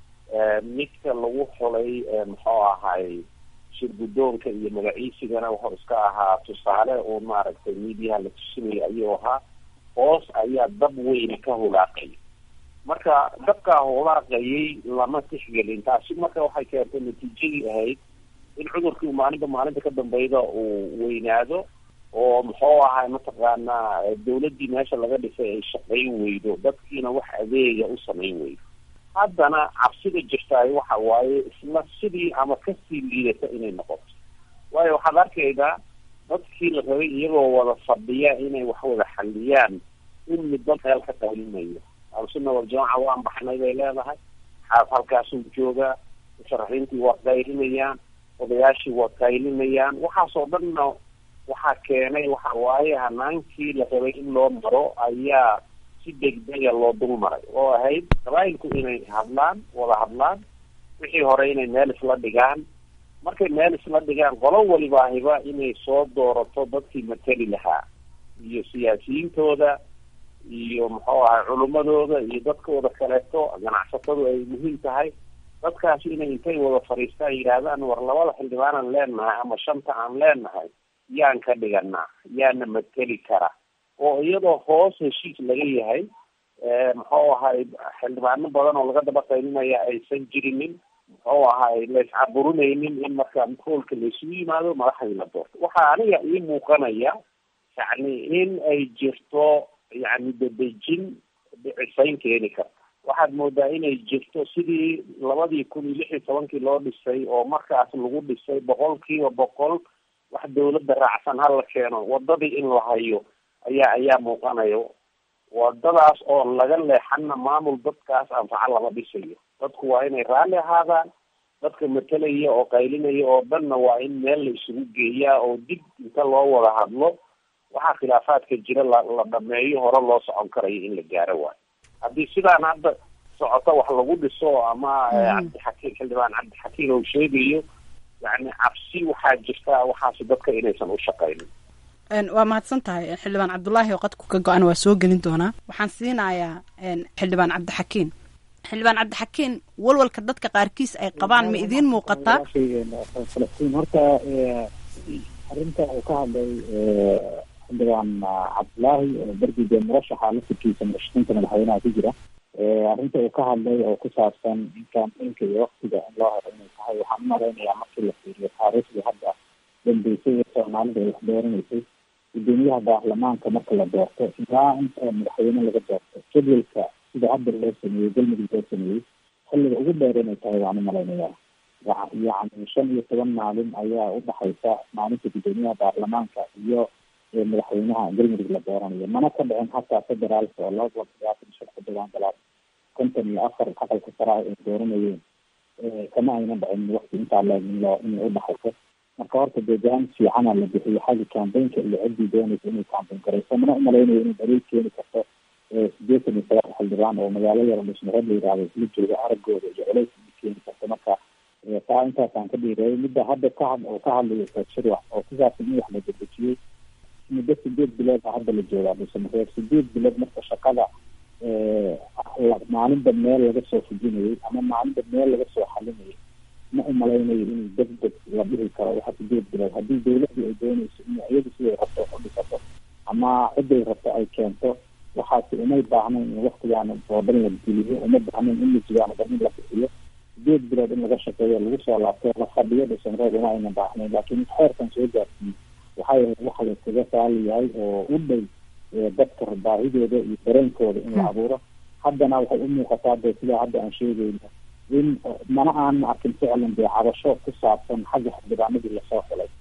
midka lagu xulay muxuu ahay shir guddoonka iyo magaciisigana wuxuu iska ahaa tusaale oo maaragtay miidiyaha la tusinaya ayuu ahaa hoos ayaa dab weyne ka hulaaqay marka dabkaa hulaaqayay lama tixgelin taasi marka waxay keentay natiijadii ahayd in cudurkii maalinta maalinta ka dambeyda uu weynaado oo muxuu ahay mataqaanaa dawladdii meesha laga dhisay ay shaqayn weydo dadkiina wax adeega u samayn weydo haddana cabsida jirtaay waxa waaye isla sidii ama kasii liidata inay noqoto waayo waxaad arkaydaa dadkii la rabay iyagoo wada fadhiya inay wax wada xaliyaan in midba meel ka qaylimayo alsunna waljamaca waan baxnay bay leedahay xaaf halkaasuu joogaa musharaxiintii waa qaylinayaan odayaashii waa qaylinayaan waxaasoo dhanna waxaa keenay waxa waaye hanaankii la rabay in loo maro ayaa si degdega loo dul maray oo ahayd qabaayilku inay hadlaan wada hadlaan wixii hore inay meel isla dhigaan markay meel isla dhigaan qolo walibaahiba inay soo doorato dadkii mateli lahaa iyo siyaasiyiintooda iyo muxuu ahay culimadooda iyo dadkooda kaleeto ganacsatadu ay muhiim tahay dadkaasi inay intay wada fadhiistaan yidhaahdaan war labada xildhibaanaan leenahay ama shanta aan leenahay yaan ka dhiganaa yaana mateli kara oo iyadoo hoos heshiis laga yahay muxuu ahay xildhibaano badan oo laga daba qaylinaya aysan jirinin muxuu ahay laiscaburinaynin in marka hoolka laysugu yimaado madaxdii la doorto waxaa aniga ii muuqanaya yacni in ay jirto yani dadejin dhicisayn keeni karta waxaad moodaa inay jirto sidii labadii kun iyo lix iyo tobankii loo dhisay oo markaas lagu dhisay boqol kiiba boqol wax dawladda raacsan hala keeno wadadii in la hayo ayaa ayaa muuqanayo wadadaas oo laga leexana maamul dadkaas anfaca lama dhisayo dadku waa inay raalli ahaadaan dadka matelaya oo qaylinaya oo dhanna waa in meel la isugu geeyaa oo dib inta loo wada hadlo waxaa khilaafaadka jira la la dhameeyo hore loo socon karayo in la gaaro waayo haddii sidaan hadda socoto wax lagu dhiso ama cabdixakiim xildhibaan cabdixakiim uu sheegayo yani cabsi waxaa jirta waxaasi dadka inaysan u shaqaynin waa mahadsan tahay xildhibaan cabdulaahi oo qadku ka go-an waa soo gelin doonaa waxaan siinayaa xildhibaan cabdixakiin xildhibaan cabdixakiin walwalka dadka qaarkiis ay qabaan ma idiin muuqataa falastiin horta arrinta uu ka hadlay xildhibaan cabdulaahi oo bergide murashaxa laftirkiisa murashaxiinta madaxweynaha ku jira arrinta uu ka hadlay oo ku saabsan in kaambeynka iyo waktiga in loo helo inay tahay waxaan umalaynayaa markii la fiiriyo taariikhdii hadda dambeysay ee soomaalida ay wax dooranaysay gudoomiyaha baarlamaanka marka la doorto ilaa inta madaxweyne laga doorto jadwalka sida hadda loo sameeyey galmudug loo sameeyey xilliga ugu dheer inay tahay waan umalaynayaa yacni shan iyo toban maalin ayaa udhaxaysa maalinta gudoomiyaha baarlamaanka iyo madaxweynaha galmudug la dooranayo mana ka dhicin hataa federaalka oo laba boqol sagaatan iyo shan xildhibaan galaad konton iyo afar aqalka sare ay dooranayeen kama aynan dhicin wakti intaa leeg in loo inay udhaxayso marka horta dee jaan fiicana la bixiyo xagga kambeynka iyo ciddii doonaysa inay kambeyn garayso mana umalaynayo inay daliil keeni karto sideetan iyo sagaal xildhibaan oo magaalo yaro dhismareed la yihahdo isla jooga aragooda iyo culays keeni karto marka taa intaasaan ka dhiireeyay midda hadda ka had oo ka hadlayo shirwax oo ku saabsan in wax la dedejiyey muddo sideed bilood a hadda la joogaa dhismareed sideed bilood marka shaqada maalinba meel laga soo fujinayay ama maalinba meel laga soo xalinayay ma umalaynayo inuu deg deg la dhihi karo waxa sideed bilood haddii dawladii ay doonayso in iyadu siday rabto u dhisato ama ciday rabto ay keento waxaasi umay baahnayn in waktigaana oo dhan la geliyo uma baahnayn in lasigaana dhan in la bixiyo sideed bilood in laga shaqeeyo lagu soo laabto la fadhiyo dhisanreed uma aynan baahnayn laakiin xeerkan soo gaarsiiyey waxay ahayd waxa la iskaga saali yahay oo u dhow dadka baahidooda iyo dareenkooda in la abuuro haddana waxay u muuqataa de sidaa hadda aan sheegayno in mana aanan arkin ficlan dee cabasho ku saabsan xagga xildhibaanadii lasoo xulay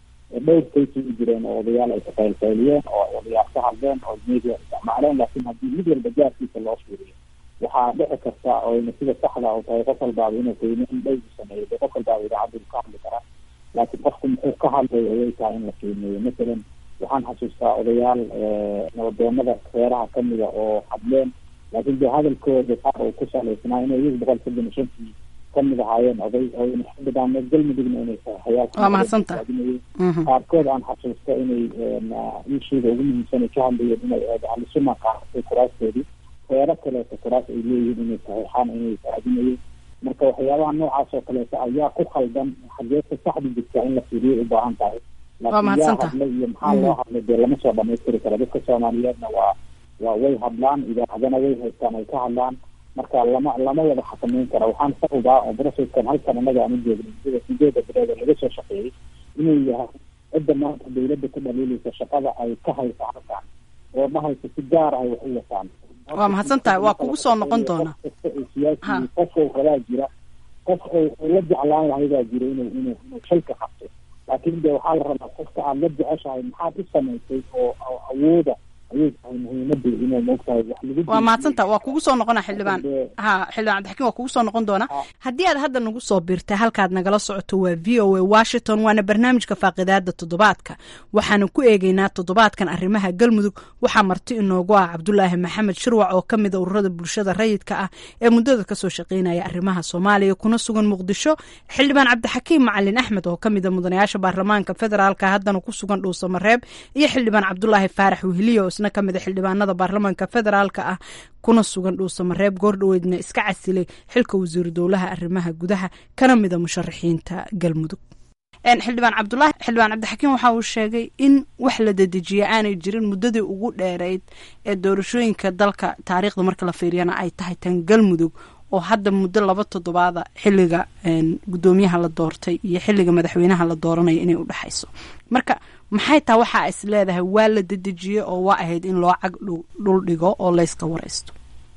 dhowr kaysay u jireen oo odayaal ay kaqaylqayliyeen oo ay odayaal ka hadleen oo media isticmaaleen laakiin haddii mid walba gaarkiisa loo fiiriyo waxaa dhici karta oyna sida saxda u tahay qof walbaaba inuu qiimeyn dhow sameeyo de qof walbaaba idaacaddu ka hadli karaa laakiin qofku muxuu ka hadlay ayay tahay in la qiimeeyo masalan waxaan xasuustaa odayaal nabadoonada reeraha kamida oo hadleen laakiin de hadalkooda qaar uu ku salaysnaa inay iyagu boqol soddon iyo shantii kamid ahaayeen oday oyna xildhibaan galmudugna inay tahay waa mahadsantaha qaarkood aan xasuusta inay ishiida ugu muhiimsan ay ka hadlayeen inay ahlusuna qaadatay kuraastoodii reero kaleeto kuraas ay leeyihiin inay saxiixaan inay raadinayeen marka waxyaabaha noocaas oo kaleeto ayaa ku khaldan xageesa saxda jirta in la fiiriyo u baahan tahay laakiin yaa hadlay iyo maxaa loo hadlay dee lama soo dhamaystiri kara dadka soomaaliyeedna waa waa way hadlaan idaacadana way haystaan ay ka hadlaan marka lama lama wada xakameyn kara waxaan ka hubaa oo broseskan halkan innaga aan u joogno sida sideeda bilood laga soo shaqeeyey inuu yahay cidda maanta dawladda ku dhaliilaysa shaqada ay ka haysa halkan oo dhahaysa si gaar ah wax u wataan waa mahadsan tahay waa kugu soo noqon doona siyaasi qof oo kalaa jira qof oo la jeclaan lahay baa jira inuu inuu inuu shalka qabto laakiin de waxaa la rabaa qofka aad la jeceshahay maxaad u samaysay oo awooda ayay tahay muhiimada inay moogtahay wax lagu waa mahadsantaha waa kugu soo noqona xildhibaan ha xildhibaan cabdixakiin waa kugu soo noqon doona haddii aad hadda nagu soo biirtay halkaad nagala socoto waa v o a washington waana barnaamijka faaqidaada toddobaadka waxaanu ku eegeynaa toddobaadkan arrimaha galmudug waxaa marti inoogu ah cabdulaahi maxamed shirwac oo kamid a ururada bulshada rayidka ah ee muddada kasoo shaqeynaya arrimaha soomaaliya kuna sugan muqdisho xildhibaan cabdixakiim macalin axmed oo kamid a mudanayaasha baarlamaanka federaalka haddana ku sugan dhuusamareeb iyo xildhibaan cabdulaahi faarax weheliyo isna kamid a xildhibaanada baarlamaanka federaalka ah kuna sugan dhuusamareeb goordhoweedna iska casilay xilka wasiiru dowlaha arrimaha gudaha kana mida musharaxiinta galmudug xildhibaan cabdulaahi xildhibaan cabdixakiim waxa uu sheegay in wax la dedejiya aanay jirin muddadii ugu dheereyd ee doorashooyinka dalka taariikhda marka la fiiriyana ay tahay tan galmudug oo hadda muddo laba toddobaada xilliga guddoomiyaha la doortay iyo xilliga madaxweynaha la dooranaya inay udhexayso marka maxay taa waxaa is leedahay waa la dedejiyey oo waa ahayd in loo cag dhul dhigo oo layska waraysto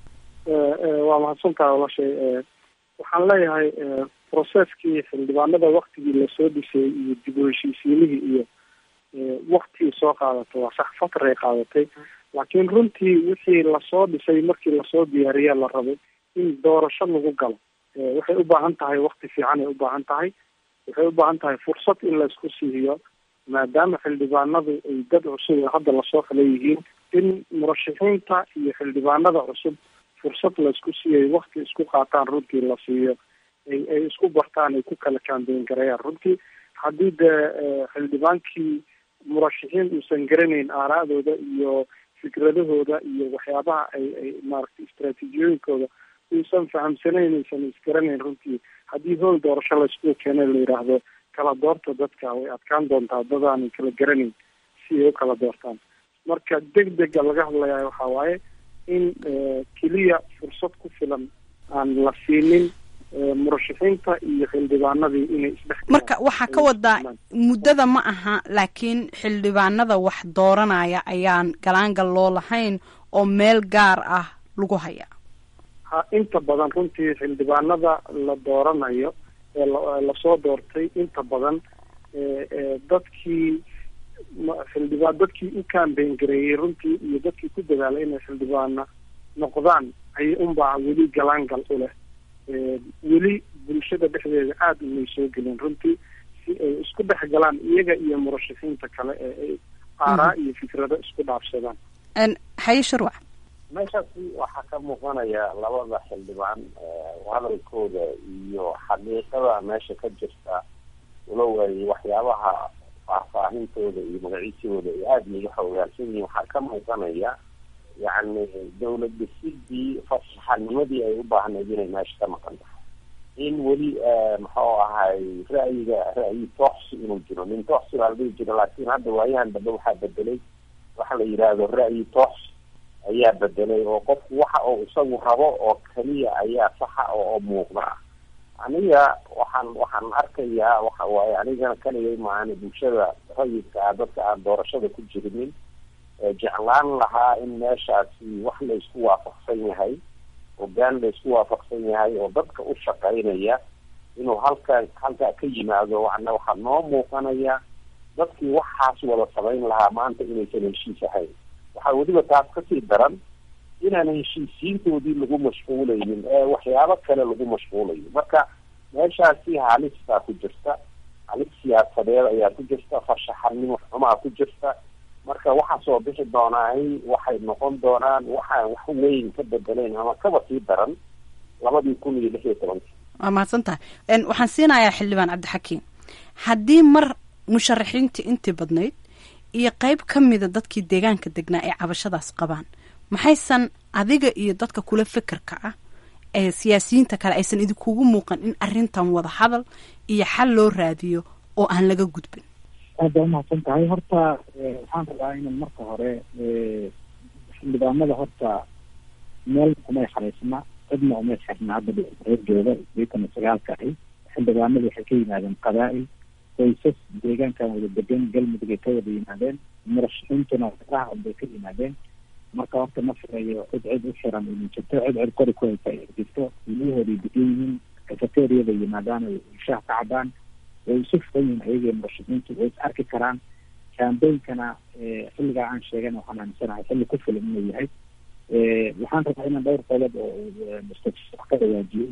waa mahadsantaha walaashay waxaan leeyahay processkii xildhibaanada waktigii lasoo dhisay iyo dib u heshiisiinihii iyo waktii soo qaadatay waa sax fatray qaadatay laakiin runtii wixii lasoo dhisay markii lasoo diyaariya la rabay in doorasho lagu galo waxay u baahan tahay wakti fiican ay u baahan tahay waxay u baahan tahay fursad in laisku siiyo maadaama xildhibaanadu ay dad cusub oo hadda lasoo kala yihiin in murashaxiinta iyo xildhibaanada cusub fursad laisku siiyay wakti isku qaataan runtii la siiyo ay ay isku bartaan ay ku kala kaambeyn garayaan runtii haddii dee xildhibaankii murashaxiin uusan garanayn aaraadooda iyo fikradahooda iyo waxyaabaha ay ay maaragtay istraatiijiyooyinkooda uusan fahamsanayn aysan isgaranayn runtii haddii hool doorasho laisku keena la yidhaahdo kala doorta dadka way adkaan doontaa dadaanay kala garanayn si ay u kala doortaan marka deg dega laga hadlayaa waxaa waaye in keliya fursad ku filan aan la siinin murashaxiinta iyo xildhibaanadii inay isdhex marka waxaa ka wadaa muddada ma aha laakiin xildhibaanada wax dooranaya ayaan galaangal loo lahayn oo meel gaar ah lagu hayaa ha inta badan runtii xildhibaanada la dooranayo ee lasoo doortay inta badan dadkii xildhibaan dadkii u kaambeyn gareeyey runtii iyo dadkii ku dadaalay inay xildhibaana noqdaan ayay unbaa weli galaangal u leh weli bulshada dhexdeeda aada umay soo gelin runtii si ay isku dhex galaan iyaga iyo murashaxiinta kale ee ay aaraa iyo fikrado isku dhaafsadaan haye sharwac meeshaasi waxaa ka muuqanaya labada xildhibaan hadalkooda iyo xaqiiqada meesha ka jirta walow ay waxyaabaha faahfaahintooda iyo magaciisooda ay aada iga xoogaansan yihiin waxaa ka muuqanaya yacni dawlad dhisidii fasaxanimadii ay u baahnayd inay meesha ka maqan tahay in weli muxuu ahay ra'yiga ra'yi tooxsi inuu jiro nin tooxsi baa la dhihi jira laakiin hadda waayahan dambe waxaa bedelay waxa la yidhaahdo ra'yi tooxsi ayaa bedelay oo qofku waxa uu isagu rabo oo keliya ayaa saxa oo muuqda aniga waxaan waxaan arkayaa waxa waaye anigana kaliya maana bulshada rayidka ah dadka aan doorashada ku jirinin jeclaan lahaa in meeshaasi wax la isku waafaqsan yahay hogaan la isku waafaqsan yahay oo dadka u shaqaynaya inuu halka halkaa ka yimaado wana waxaa noo muuqanaya dadkii waxaas wada samayn lahaa maanta inaysan heshiis ahayn waxaa weliba taas kasii daran inaan heshiisiintoodii lagu mashquulaynin ee waxyaabo kale lagu mashquulayo marka meeshaasi halis baa ku jirta halis siyaasadeed ayaa ku jirta farshaxanimo xumaa ku jirta marka waxa soo bixi doonaay waxay noqon doonaan waxaan wax weyn ka bedelayn ama kaba sii daran labadii kun iyo lix iyo tobankii waa mahadsan tahay waxaan siinayaa xildhibaan cabdixakiim haddii mar musharaxiintii intii badnayd iyo qeyb ka mida dadkii deegaanka degnaa ay cabashadaas qabaan maxaysan adiga iyo dadka kula fekerka ah ee siyaasiyiinta kale aysan idinkugu muuqan in arrintan wada hadal iyo xal loo raadiyo oo aan laga gudbin aad baa umahadsan tahay horta waxaan rabaa inan marka hore xildhibaanada horta meel kumay xaraysna cidna umay xirna hadda reerjooda sideetan iyo sagaalka ahi xildhibaanadu waxay ka yimaadeen qabaa'il qoysas deegaankan wada degan galmudug ay ka wada yimaadeen murashaxiintuna raacad bay ka yimaadeen marka horta ma filayo cid cid u xiran idin jirto cid cid kori ku haysa ay jirto ilmahooday degan yihiin cafeteriada yimaadaan ay shaah ka cabaan way isu furan yihiin ayagii murashaxiintu way is arki karaan kaambeynkana xilligaa aan sheegan waxaan aaminsanahay xilli ku filan inuu yahay waxaan rabaa inaan dhowr qodob oo mustaqbal ka dhawaajiyey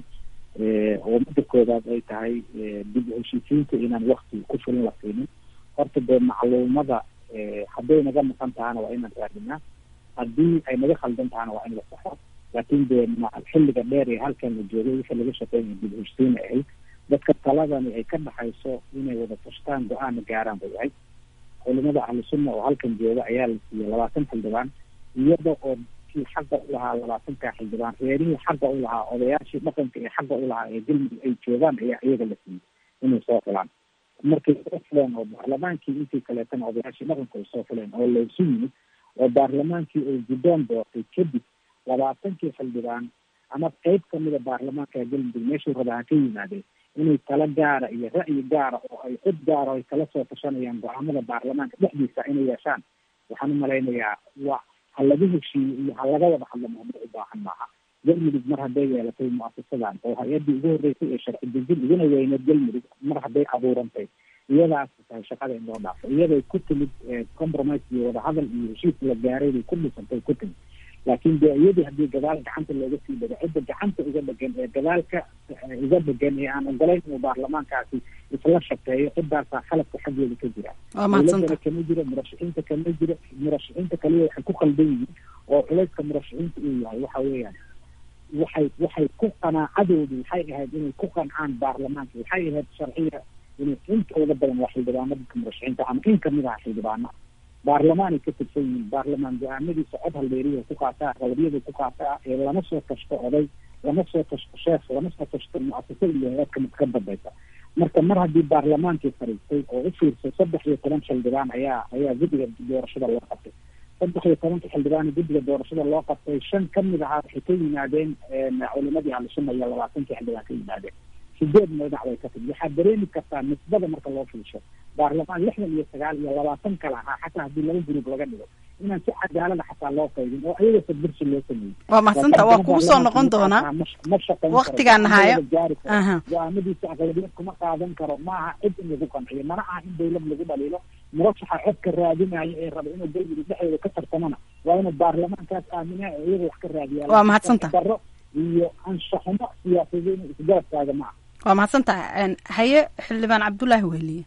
oo midda koowaad ay tahay dib u heshiisiinta inaan wakti ku filan la siinin horta dee macluumada hadday naga maqan tahana waa inaan raadinaa haddii ay naga khaldan tahana waa in la saxo laakiin dee xilliga dheer ee halkan la joogay wixii laga shaqeynaya dib u heshiisiin ay ahayd dadka taladani ay ka dhaxayso inay wada tashtaan go-aana gaaraan bay ahayd culimada ahlu sunna oo halkan jooga ayaa la siiyey labaatan xildhibaan iyada oo kii xaqa u lahaa labaatanka xildhibaan reerihii xaqa u lahaa odayaashii dhaqanka ee xaqa u lahaa ee galmudug ay joogaan ayaa iyaga la siiyey inay soo filaan markay soo fileen oo baarlamaankii intii kaleetana odayaashii dhaqanka ay soo fileen oo laysu yimid oo baarlamaankii ay guddoon doortay kadib labaatankii xildhibaan ama qeyb kamida baarlamaanka galmudug meeshuu rabaa ha ka yimaadeen inay talo gaara iyo ra'yi gaara oo ay cid gaara ay kala soo tashanayaan go-aamada baarlamaanka dhexdiisa inay yeeshaan waxaan umalaynayaa waa ha laga heshiiyo iyo ha laga wada hadlo mahma u baahan maaha galmudug mar hadday yeelatay muasasadan oo hay-addii ugu horreysay ee sharci dejin iguna weyneed galmudug mar hadday abuurantay iyadaas tahay shaqada in loo dhaafo iyaday ku timid compromise iyo wadahadal iyo heshiis la gaaray bay ku dhisantay ku timid laakiin de iyadii haddii gadaal gacanta looga sii dhago cidda gacanta uga dhegan ee gadaalka uga dhegan ee aan ogolayn inuu baarlamaankaasi isla shaqeeyo cidaasaa khaladka xaggeeda ka jira dowladana kama jiro murashaxiinta kama jiro murashaxiinta kaliya waxay ku qaldan yihiin oo culayska murashaxiinta uu yahay waxa weeyaan waxay waxay ku qanaacadoodu waxay ahayd inay ku qancaan baarlamaanka waxay ahayd sharciya inay intooda badan waa xildhibaano dadka murashaxiinta ama in kamid aha xildhibaana baarlamaanay ka tirsan yihiin baarlamaan go-aamadiisa cod haldeeriya ku qaataa qabariyada ku qaataa ee lama soo tashto oday lama soo tashto sheekh lama soo tashto muasasada iyo hay-adka mid ka dambaysa marka mar haddii baarlamaankii fariistay oo u fiirsay saddex iyo toban xildhibaan ayaa ayaa guddiga doorashada loo qabtay saddex iyo tobanka xildhibaan guddiga doorashada loo qabtay shan kamid ahaa waxay ka yimaadeen culimadii ahlusunna iyo labaatankii xildhibaan ka yimaadeen sideed madax bay ka timid waxaad dareemi kartaa nisbada marka loo fiirsho baarlamaan lixdan iyo sagaal iyo labaatan kale ahaa xataa haddii laba gruub laga dhigo inaan si cadaalada xataa loo qaybin oo ayaga sadbirsi loo sameeyey waa mahadsanta waa kugu soo noqon doonaa ma shaqeyn waqtigaan nahaayo go-aamadiisa aqlabiyad kuma qaadan karo maaha cid in lagu qanciyo mana aha in dawlad lagu dhaliilo murashaxa codka raadinayo ee raba inuu galmudug dhexdeeda ka tartamana waa inuu baarlamaankaas aamina oo iyaga wax ka raadiyaa waa mahadsanta daro iyo anshaxumo siyaasadeed inuu isgarabkaaga ma aha waa mahadsantaha haye xildhibaan cabdullaahi weheliye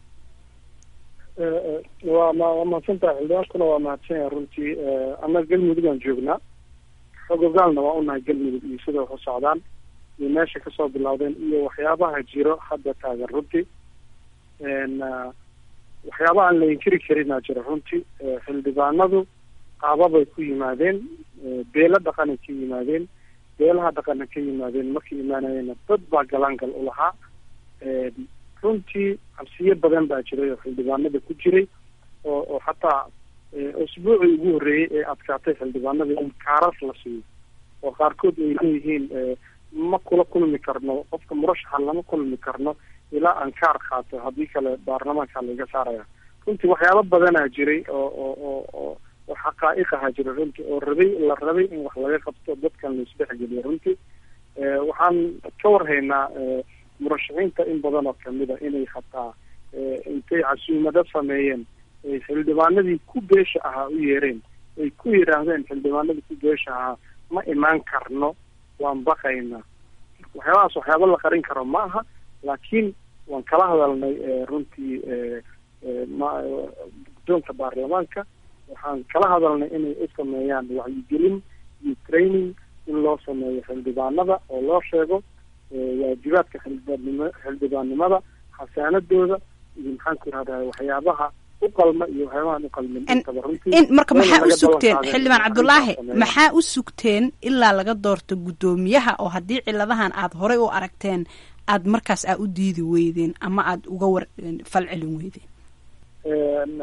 waa ma waa mahadsantaha xildhibaankuna waa mahadsan yahay runtii annaga galmudug aan joognaa xogogaalna waa unahay galmudug iyo sida wax u socdaan iyo meesha kasoo bilowdeen iyo waxyaabaha jiro hadda taagan runtii waxyaaba aan la inkiri karinaa jiro runtii xildhibaanadu qaababay ku yimaadeen beelo dhaqanay ka yimaadeen beelaha dhaqana ka yimaadeen markay imaanayeenna dad baa galaangal u lahaa runtii cabsiyo badan baa jiray oo xildhibaanada ku jiray oo oo xataa usbuucii ugu horreeyey ee adkaatay xildhibaanada in kaarar la siiyo oo qaarkood ay leeyihiin ma kula kulmi karno qofka murashaxa lama kulmi karno ilaa aan kaar qaato haddii kale baarlamaanka laiga saaraya runtii waxyaaba badanaa jiray oo oo oo oo oo xaqaa'iq ahaa jira runtii oo rabay la rabay in wax laga qabto dadkan la isdhexgeliyo runtii waxaan ka warhaynaa murashaxiinta in badan oo kamida inay hataa intay casuumado sameeyeen ay xildhibaanadii ku beesha ahaa u yeereen ay ku yidhaahdeen xildhibaanadii ku beesha ahaa ma imaan karno waan baqaynaa waxyaabahaas waxyaaba la qarin karo ma aha laakiin waan kala hadalnay runtii guddoonka baarlamaanka waxaan kala hadalnay inay u sameeyaan wacyigelin iyo training in loo sameeyo xildhibaanada oo loo sheego waajibaadka xildhibaannim xildhibaannimada xasaanadooda iyo maxaan ku irahdaa waxyaabaha u qalma iyo waxyaabahan u qalmin intaba runtii in marka maxaa u laga sugteen ballan qaaday xildhibaan in cabdulaahi arrintaas sameeyaan. maxaa u sugteen ilaa laga doorto guddoomiyaha oo haddii ciladahan aad horey u aragteen aad markaas aa u diidi weydeen ama aad uga war falcelin weydeen Een,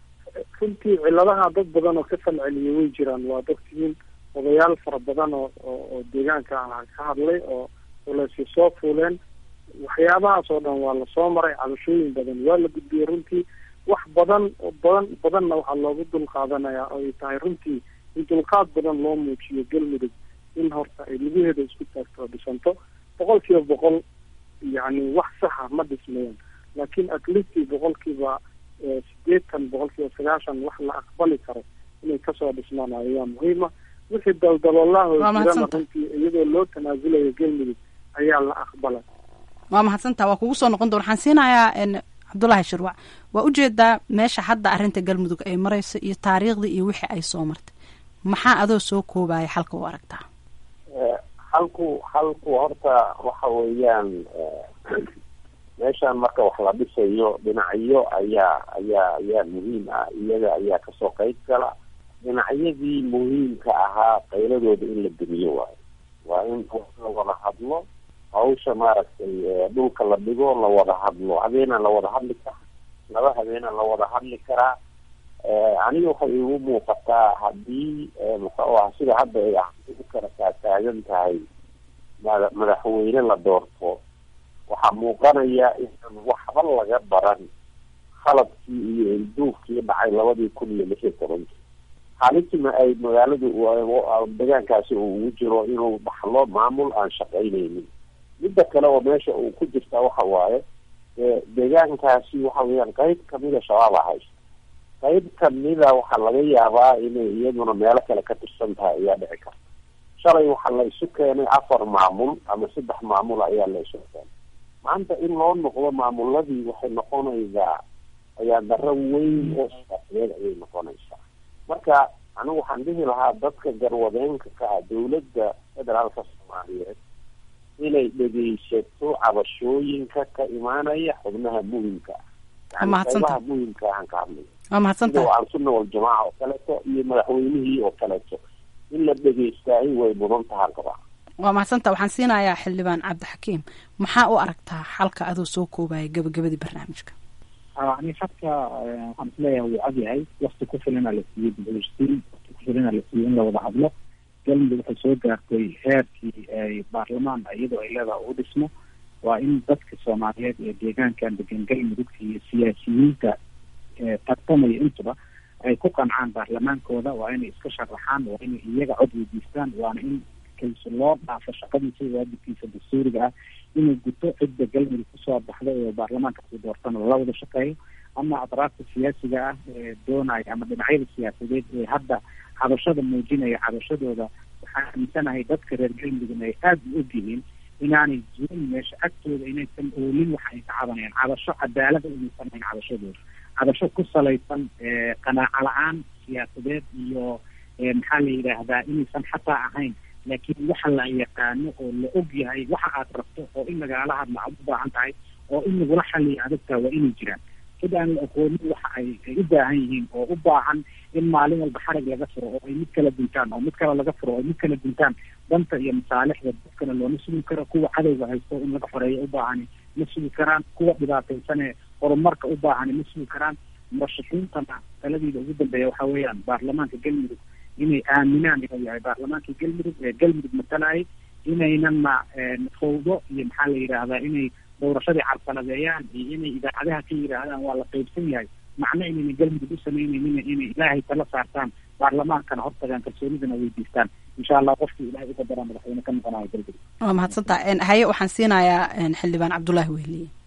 runtii ciladaha dad badan oo ka falceliya way jiraan waa dadkiin odayaal fara badan oo oo oo deegaanka ah ka hadlay oo culeysyo soo fuuleen waxyaabahaas oo dhan waa lasoo maray cabashooyin badan waa la gudbiyey runtii wax badan oo badan badanna waxaa loogu dul qaadanayaa oo ay tahay runtii in dulqaad badan loo muujiyo galmudug in horta ay lugaheeda isku taagto oo dhisanto boqol kiiba boqol yacni wax saxa ma dhismayaan laakiin at least boqolkiiba eh, sideetan boqolkiiba sagaashan wax la aqbali karo inay kasoo dhismaan ayaa muhiima wixii daldaloolaha Waa jirana mahadsantahay. runtii iyadoo loo tanaasulayo galmudug ayaa la aqbalay waa mahadsantaa waa kugu soo noqon doon waxaan siinayaa n cabdulaahi shirwac waa ujeedaa meesha hadda arrinta galmudug ay marayso iyo taariikhdii iyo wixii ay soo martay maxaa adoo soo koobaya xalka u aragtaa Eh, halku halku horta waxa weeyaan eh, meeshaan marka wax la dhisayo dhinacyo ayaa ayaa ayaa muhiim ah iyaga ayaa kasoo qayb gala dhinacyadii muhiimka ahaa qayladooda in la demiyo waayo waa in la wada hadlo hawsha maaragtay eh, dhulka la dhigo la wada hadlo habeenaa la wada hadli karaa laba habeenaa la wada hadli karaa Eh, aniga waxay igu muuqataa haddii eh, muxuu ah sida hadda ay ah u kala taataagan tahay mada- madaxweyne la doorto waxaa muuqanaya inaan waxba laga baran khaladkii iyo ilduufkii dhacay labadii kun iyo lix iyo tobankii halisma ay magaaladu u- deegaankaasi uu ugu jiro inuu dhaxlo maamul aan shaqaynaynin midda kale oo meesha uu ku jirta waxa waaye eh, deegaankaasi waxa weeyaan qayb kamida shabaab a haysta qayb kamida waxaa laga yaabaa inay iyaduna meelo kale ka tirsan tahay ayaa dhici karta shalay waxaa la isu keenay afar maamul ama saddex maamul ayaa la isu keenay maanta in loo noqdo maamuladii waxay noqonaysaa ayaa daro weyn oo siyaasadeed ayay noqonaysaa marka anigu waxaan dhihi lahaa dadka garwadeenka ka ah dowladda federaalka soomaaliyeed inay dhegeysato cabashooyinka ka imaanaya xubnaha muhimka ah Waa yani mahadsantahay. qaybaha muhimka aan ka hadlayo waa mahadsantahay sida alsunna waljamaaca oo kaleeto iyo madaxweynihii oo kaleeto in la dhegeystaay way mudan tahaan qabaa waa mahadsantaa waxaan siinayaa xildhibaan cabdixakiim maxaa u aragtaa xalka adoo soo koobaya gabagabadii barnaamijka ani habka waxaan isleeyahay wuu cad yahay wakti ku filana la siiyey buxuustiin wakti ku filana la siiyey in la wada hadlo galmudug waxay soo gaartay heerkii ay baarlamaan iyadoo ay leedahay u dhismo waa in dadka soomaaliyeed ee deegaankan degan galmudugta iyo siyaasiyiinta ee tartamaya intuba ay ku qancaan baarlamaankooda waa inay iska sharaxaan waa inay iyaga cod weydiistaan waana in kalso loo dhaafo shaqadiisa iyo waajibkiisa dastuuriga ah inuu guto cidda galmudug kusoo baxda ee baarlamaankaasi doortana la wada shaqeeyo ama atraafta siyaasiga ah ee doonaya ama dhinacyada siyaasadeed ee hadda cabashada muujinaya cabashadooda waxaan aaminsanahay dadka reer galmudugna ay aada u ogyihiin inaanay jirin meesha agtooda inaysan oolin waxa ay ka cabanayaan cabasho cadaalada inaysan ahayn cabashadooda cabasho ku salaysan eh, qanaaco la-aan siyaasadeed iyo eh, maxaa la yidhaahdaa inaysan xataa ahayn laakiin waxa la yaqaano oo la og yahay waxa aad rabto oo in lagala hadla aad u baahan tahay oo in lagula xaliyo adagtaa waa inay jiraan cid aan la aqoonin waxa ay ay u baahan yihiin oo u baahan in maalin walba xarag laga furo oo ay mid kala duntaan oo mid kale laga furo oo ay mid kala duntaan danta iyo masaalixda dadkana looma sugi karo kuwa cadowga haysto in laga xoreeyo u baahani ma sugi karaan kuwa dhibaataysanee horumarka u baahani ma sugi karaan murashaxiintana taladiida ugu dambeeya waxa weeyaan baarlamaanka galmudug inay aaminaan inuu yahay baarlamaankii galmudug ee galmudug matalayay inaynana fawdo iyo maxaa la yidhaahdaa inay doorashadii carqaladeeyaan iyo inay idaacadaha ka yidhaahdaan waa la qaybsan yahay macno inayna galmudug u samaynaynin inay ilaahay tala saartaan baarlamaankana hortagaan kalsoonidana weydiistaan insha allah qofkii ilaahay uga daraa madaxweyne ka noqonayo galmudug waa mahadsantaa haye waxaan siinayaa xildhibaan cabdulaahi wehliye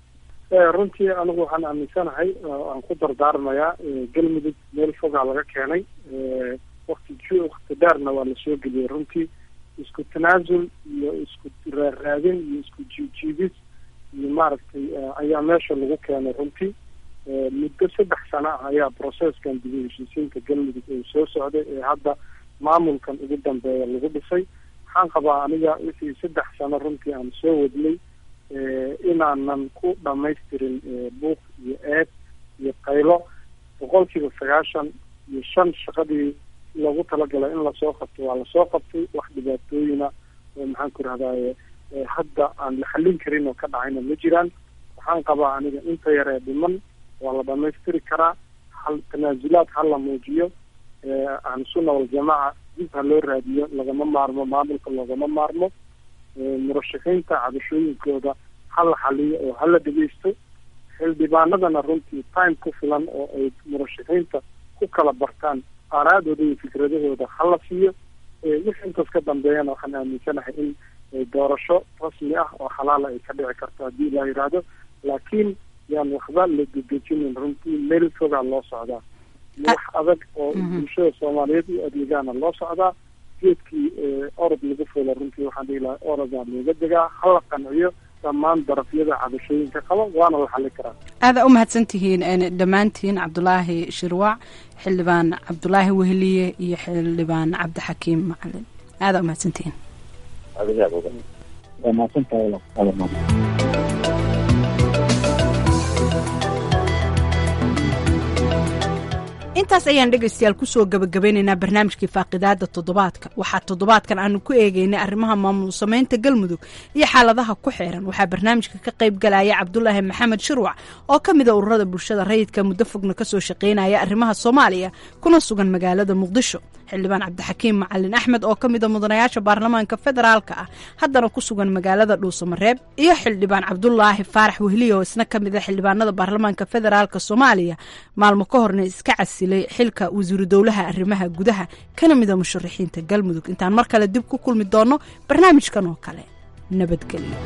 runtii anigu waxaan aaminsanahay aan ku dardaarmayaa galmudug meel fogaa laga keenay wakti wakti dheerna waa lasoo geliyey runtii isku tanaasul iyo isku raaraadin iyo isku jiijiidis iyo maaragtay ayaa meesha lagu keenay runtii muddo saddex sano ah ayaa processkan dib u heshiisiinta galmudug ee soo socday ee hadda maamulkan ugu dambeeya lagu dhisay waxaan qabaa aniga wixii saddex sano runtii aan soo wadnay inaanan ku dhamaystirin buuq iyo eed iyo qaylo boqolkiiba sagaashan iyo shan shaqadii loogu talagalay in lasoo qabto waa lasoo qabtay wax dhibaatooyina oo maxaan ku rahdaye hadda aan la xallin karin oo ka dhacayna ma jiraan waxaan qabaa aniga inta yaree dhiman waa la dhamaystiri karaa hal tanaasulaad ha la muujiyo ahlusunna waljamaaca dib ha loo raadiyo lagama maarmo maamulka loogama maarmo murashaxiinta cabashooyinkooda ha la xaliyo oo hala dhegeysto xildhibaanadana runtii time ku filan oo ay murashaxiinta ku kala bartaan aaraadooda iyo fikradahooda hala siiyo wixii intaas ka dambeeyana waxaan aaminsanahay in doorasho rasmi ah oo xalaala ay ka dhici karto haddii la yidhaahdo laakiin yaan waxba la dedejinin runtii meel fogaa loo socdaa iyo wax adag oo bulshada soomaaliyeed u adeegaana loo socdaa geedkii orod lagu fulo runtii waxaan dhihi lahaa orodaa looga degaa hala qanciyo dhammaan darafyada cabashooyinka qaba waana la xali karaa aada u mahadsan tihiin dhammaantiin cabdulaahi shirwac xildhibaan cabdulaahi weheliye iyo xildhibaan cabdixakiim macalin aada u mahadsan tihiin waa mahadsantahay intaas ayaan dhegaystayaal kusoo gabagabeynaynaa barnaamijkii faaqidaada toddobaadka waxaa toddobaadkan aanu ku eegeynay arrimaha maamul samaynta galmudug iyo xaaladaha ku xeeran waxaa barnaamijka ka qayb galaya cabdulaahi maxamed shirwac oo ka mid a ururada bulshada rayidka muddo fogna kasoo shaqeynaya arrimaha soomaaliya kuna sugan magaalada muqdisho xildhibaan cabdixakiim macalin axmed oo ka mid a mudanayaasha baarlamaanka federaalka ah haddana ku sugan magaalada dhuusamareeb iyo xildhibaan cabdulaahi faarax wehliye oo isna ka mid a xildhibaanada baarlamaanka federaalka soomaaliya maalmo ka horna iska casilay xilka wasiiru dowlaha arrimaha gudaha kana mid a musharaxiinta galmudug intaan mar kale dib ku kulmi doono barnaamijkan oo kale nabadgelyo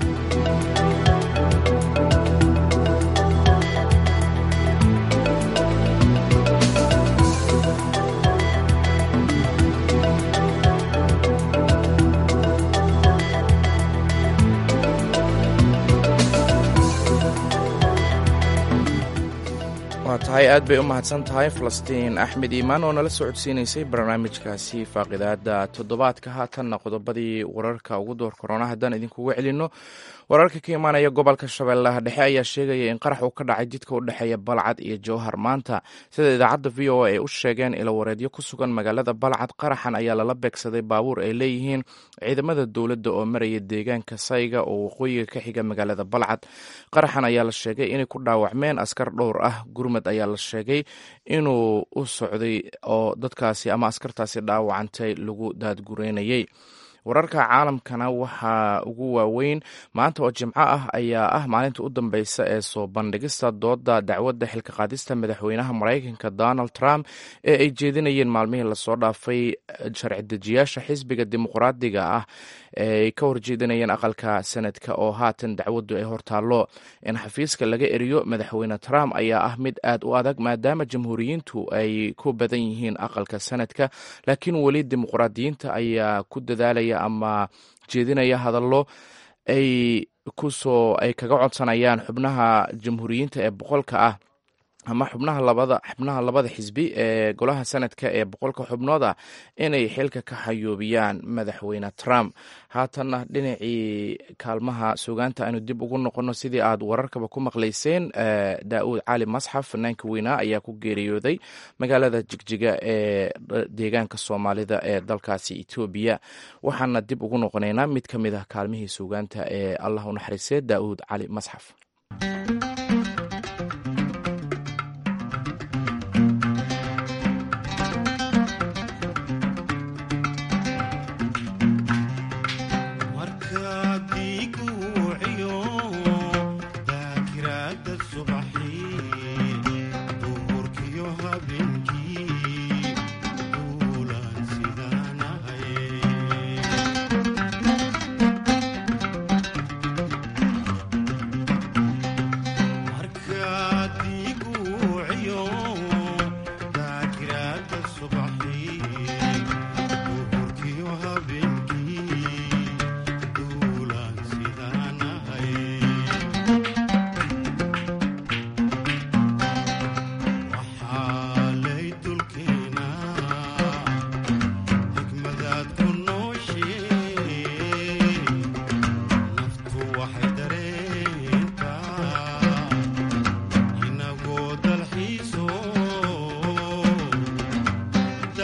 waa tahay aad bay u mahadsan tahay falastiin axmed iimaan oo nala soo codsiinaysay barnaamijkaasi faaqidaada toddobaadka haatanna qodobadii wararka ugu door korona haddaan idinkugu celinno wararka ka imaanaya gobolka shabeellaha dhexe ayaa sheegaya in qarax uu ka dhacay jidka u dhexeeya balcad iyo jowhar maanta sida idaacadda v o a ay u sheegeen ilawareedyo ku sugan magaalada balcad qaraxan ayaa lala beegsaday baabuur ay leeyihiin ciidamada dowladda oo maraya deegaanka sayga oo waqooyiga ka xiga magaalada balcad qaraxan ayaa la sheegay inay ku dhaawacmeen askar dhowr ah gurmad ayaa la sheegay inuu u socday oo dadkaasi ama askartaasi dhaawacantay lagu daadgureynayay wararka caalamkana waxaa ugu waaweyn maanta oo jimco ah ayaa ah maalinta u dambeysa ee soo bandhigista dooda dacwadda xilka qaadista madaxweynaha maraykanka donald trump ee ay jeedinayeen maalmihii lasoo dhaafay sharci dejiyaasha xisbiga dimuqraadiga ah ee ay ka horjeedinayeen aqalka sanadka oo haatan dacwaddu ay hortaallo in xafiiska laga eriyo madaxweyne trump ayaa ah mid aad u adag maadaama jamhuuriyiintu ay ku badan yihiin aqalka sanadka laakiin weli dimuqraadiyiinta ayaa ku dadaalaya ama jeedinaya hadallo ay kusoo ay kaga codsanayaan xubnaha jamhuuriyiinta ee boqolka ah ama xubnaha labada xubnaha labada xisbi ee golaha sanadka ee boqolka xubnood ah inay xilka ka xayoobiyaan madaxweyne trump haatanna dhinacii kaalmaha sugaanta aynu dib ugu noqono sidii aad wararkaba ku maqlayseen daa'uud cali masxaf fanaanka weynaa ayaa ku geeriyooday magaalada jigjiga ee deegaanka soomaalida ee dalkaasi etoobiya waxaana dib ugu noqonaynaa mid ka mid ah kaalmihii sugaanta ee allah u naxariisee daa'uud cali masxaf Thank you.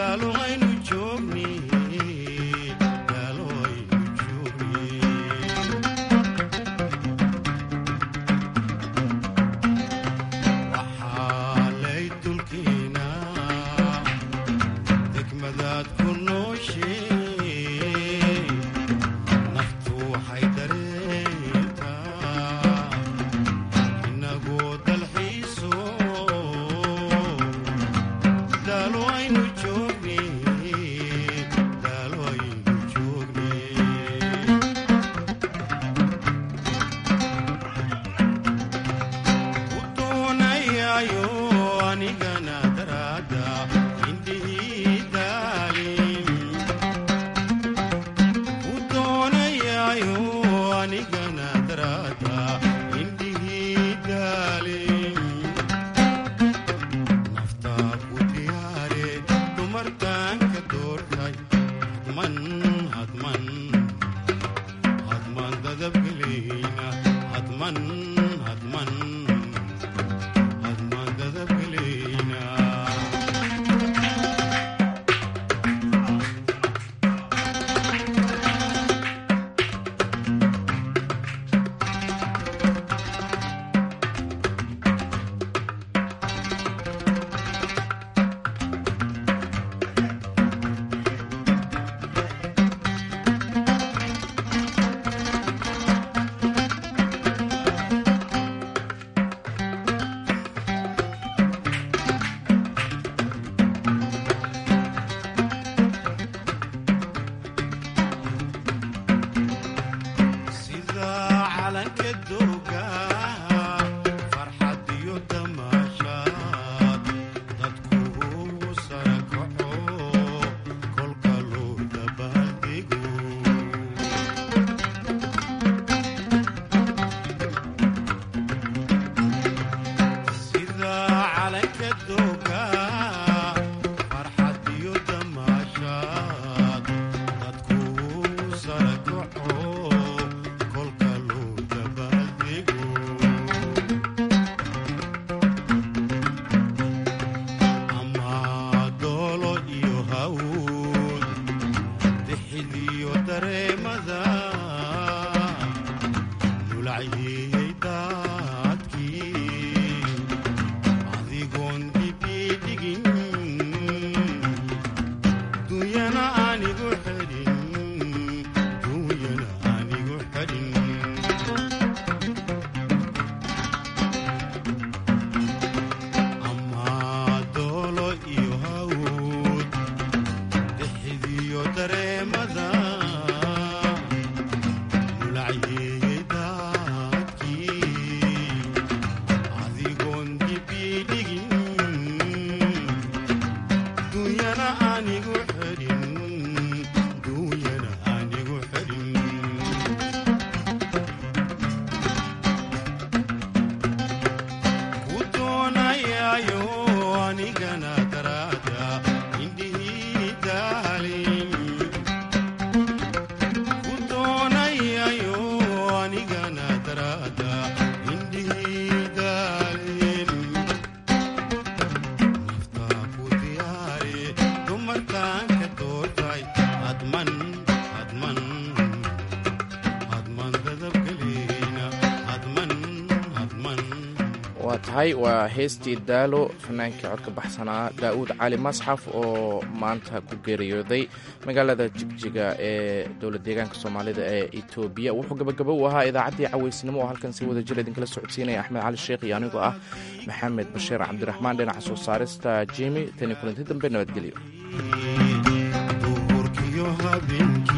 waa tahay waa heestii daalo fanaankii codka baxsanaa daa'uud cali masxaf oo maanta ku geeriyooday magaalada jigjiga ee dowlad deegaanka soomaalida ee etoobiya wuxuu gabagabo u ahaa idaacaddii caweysnimo oo halkan si wada jir idinkala socodsiinaya axmed cali sheekh iyo anigoo ah maxamed bashiir cabdiraxmaan dhinaca soo saarista jimi tani kulanti dambe nabadgelyo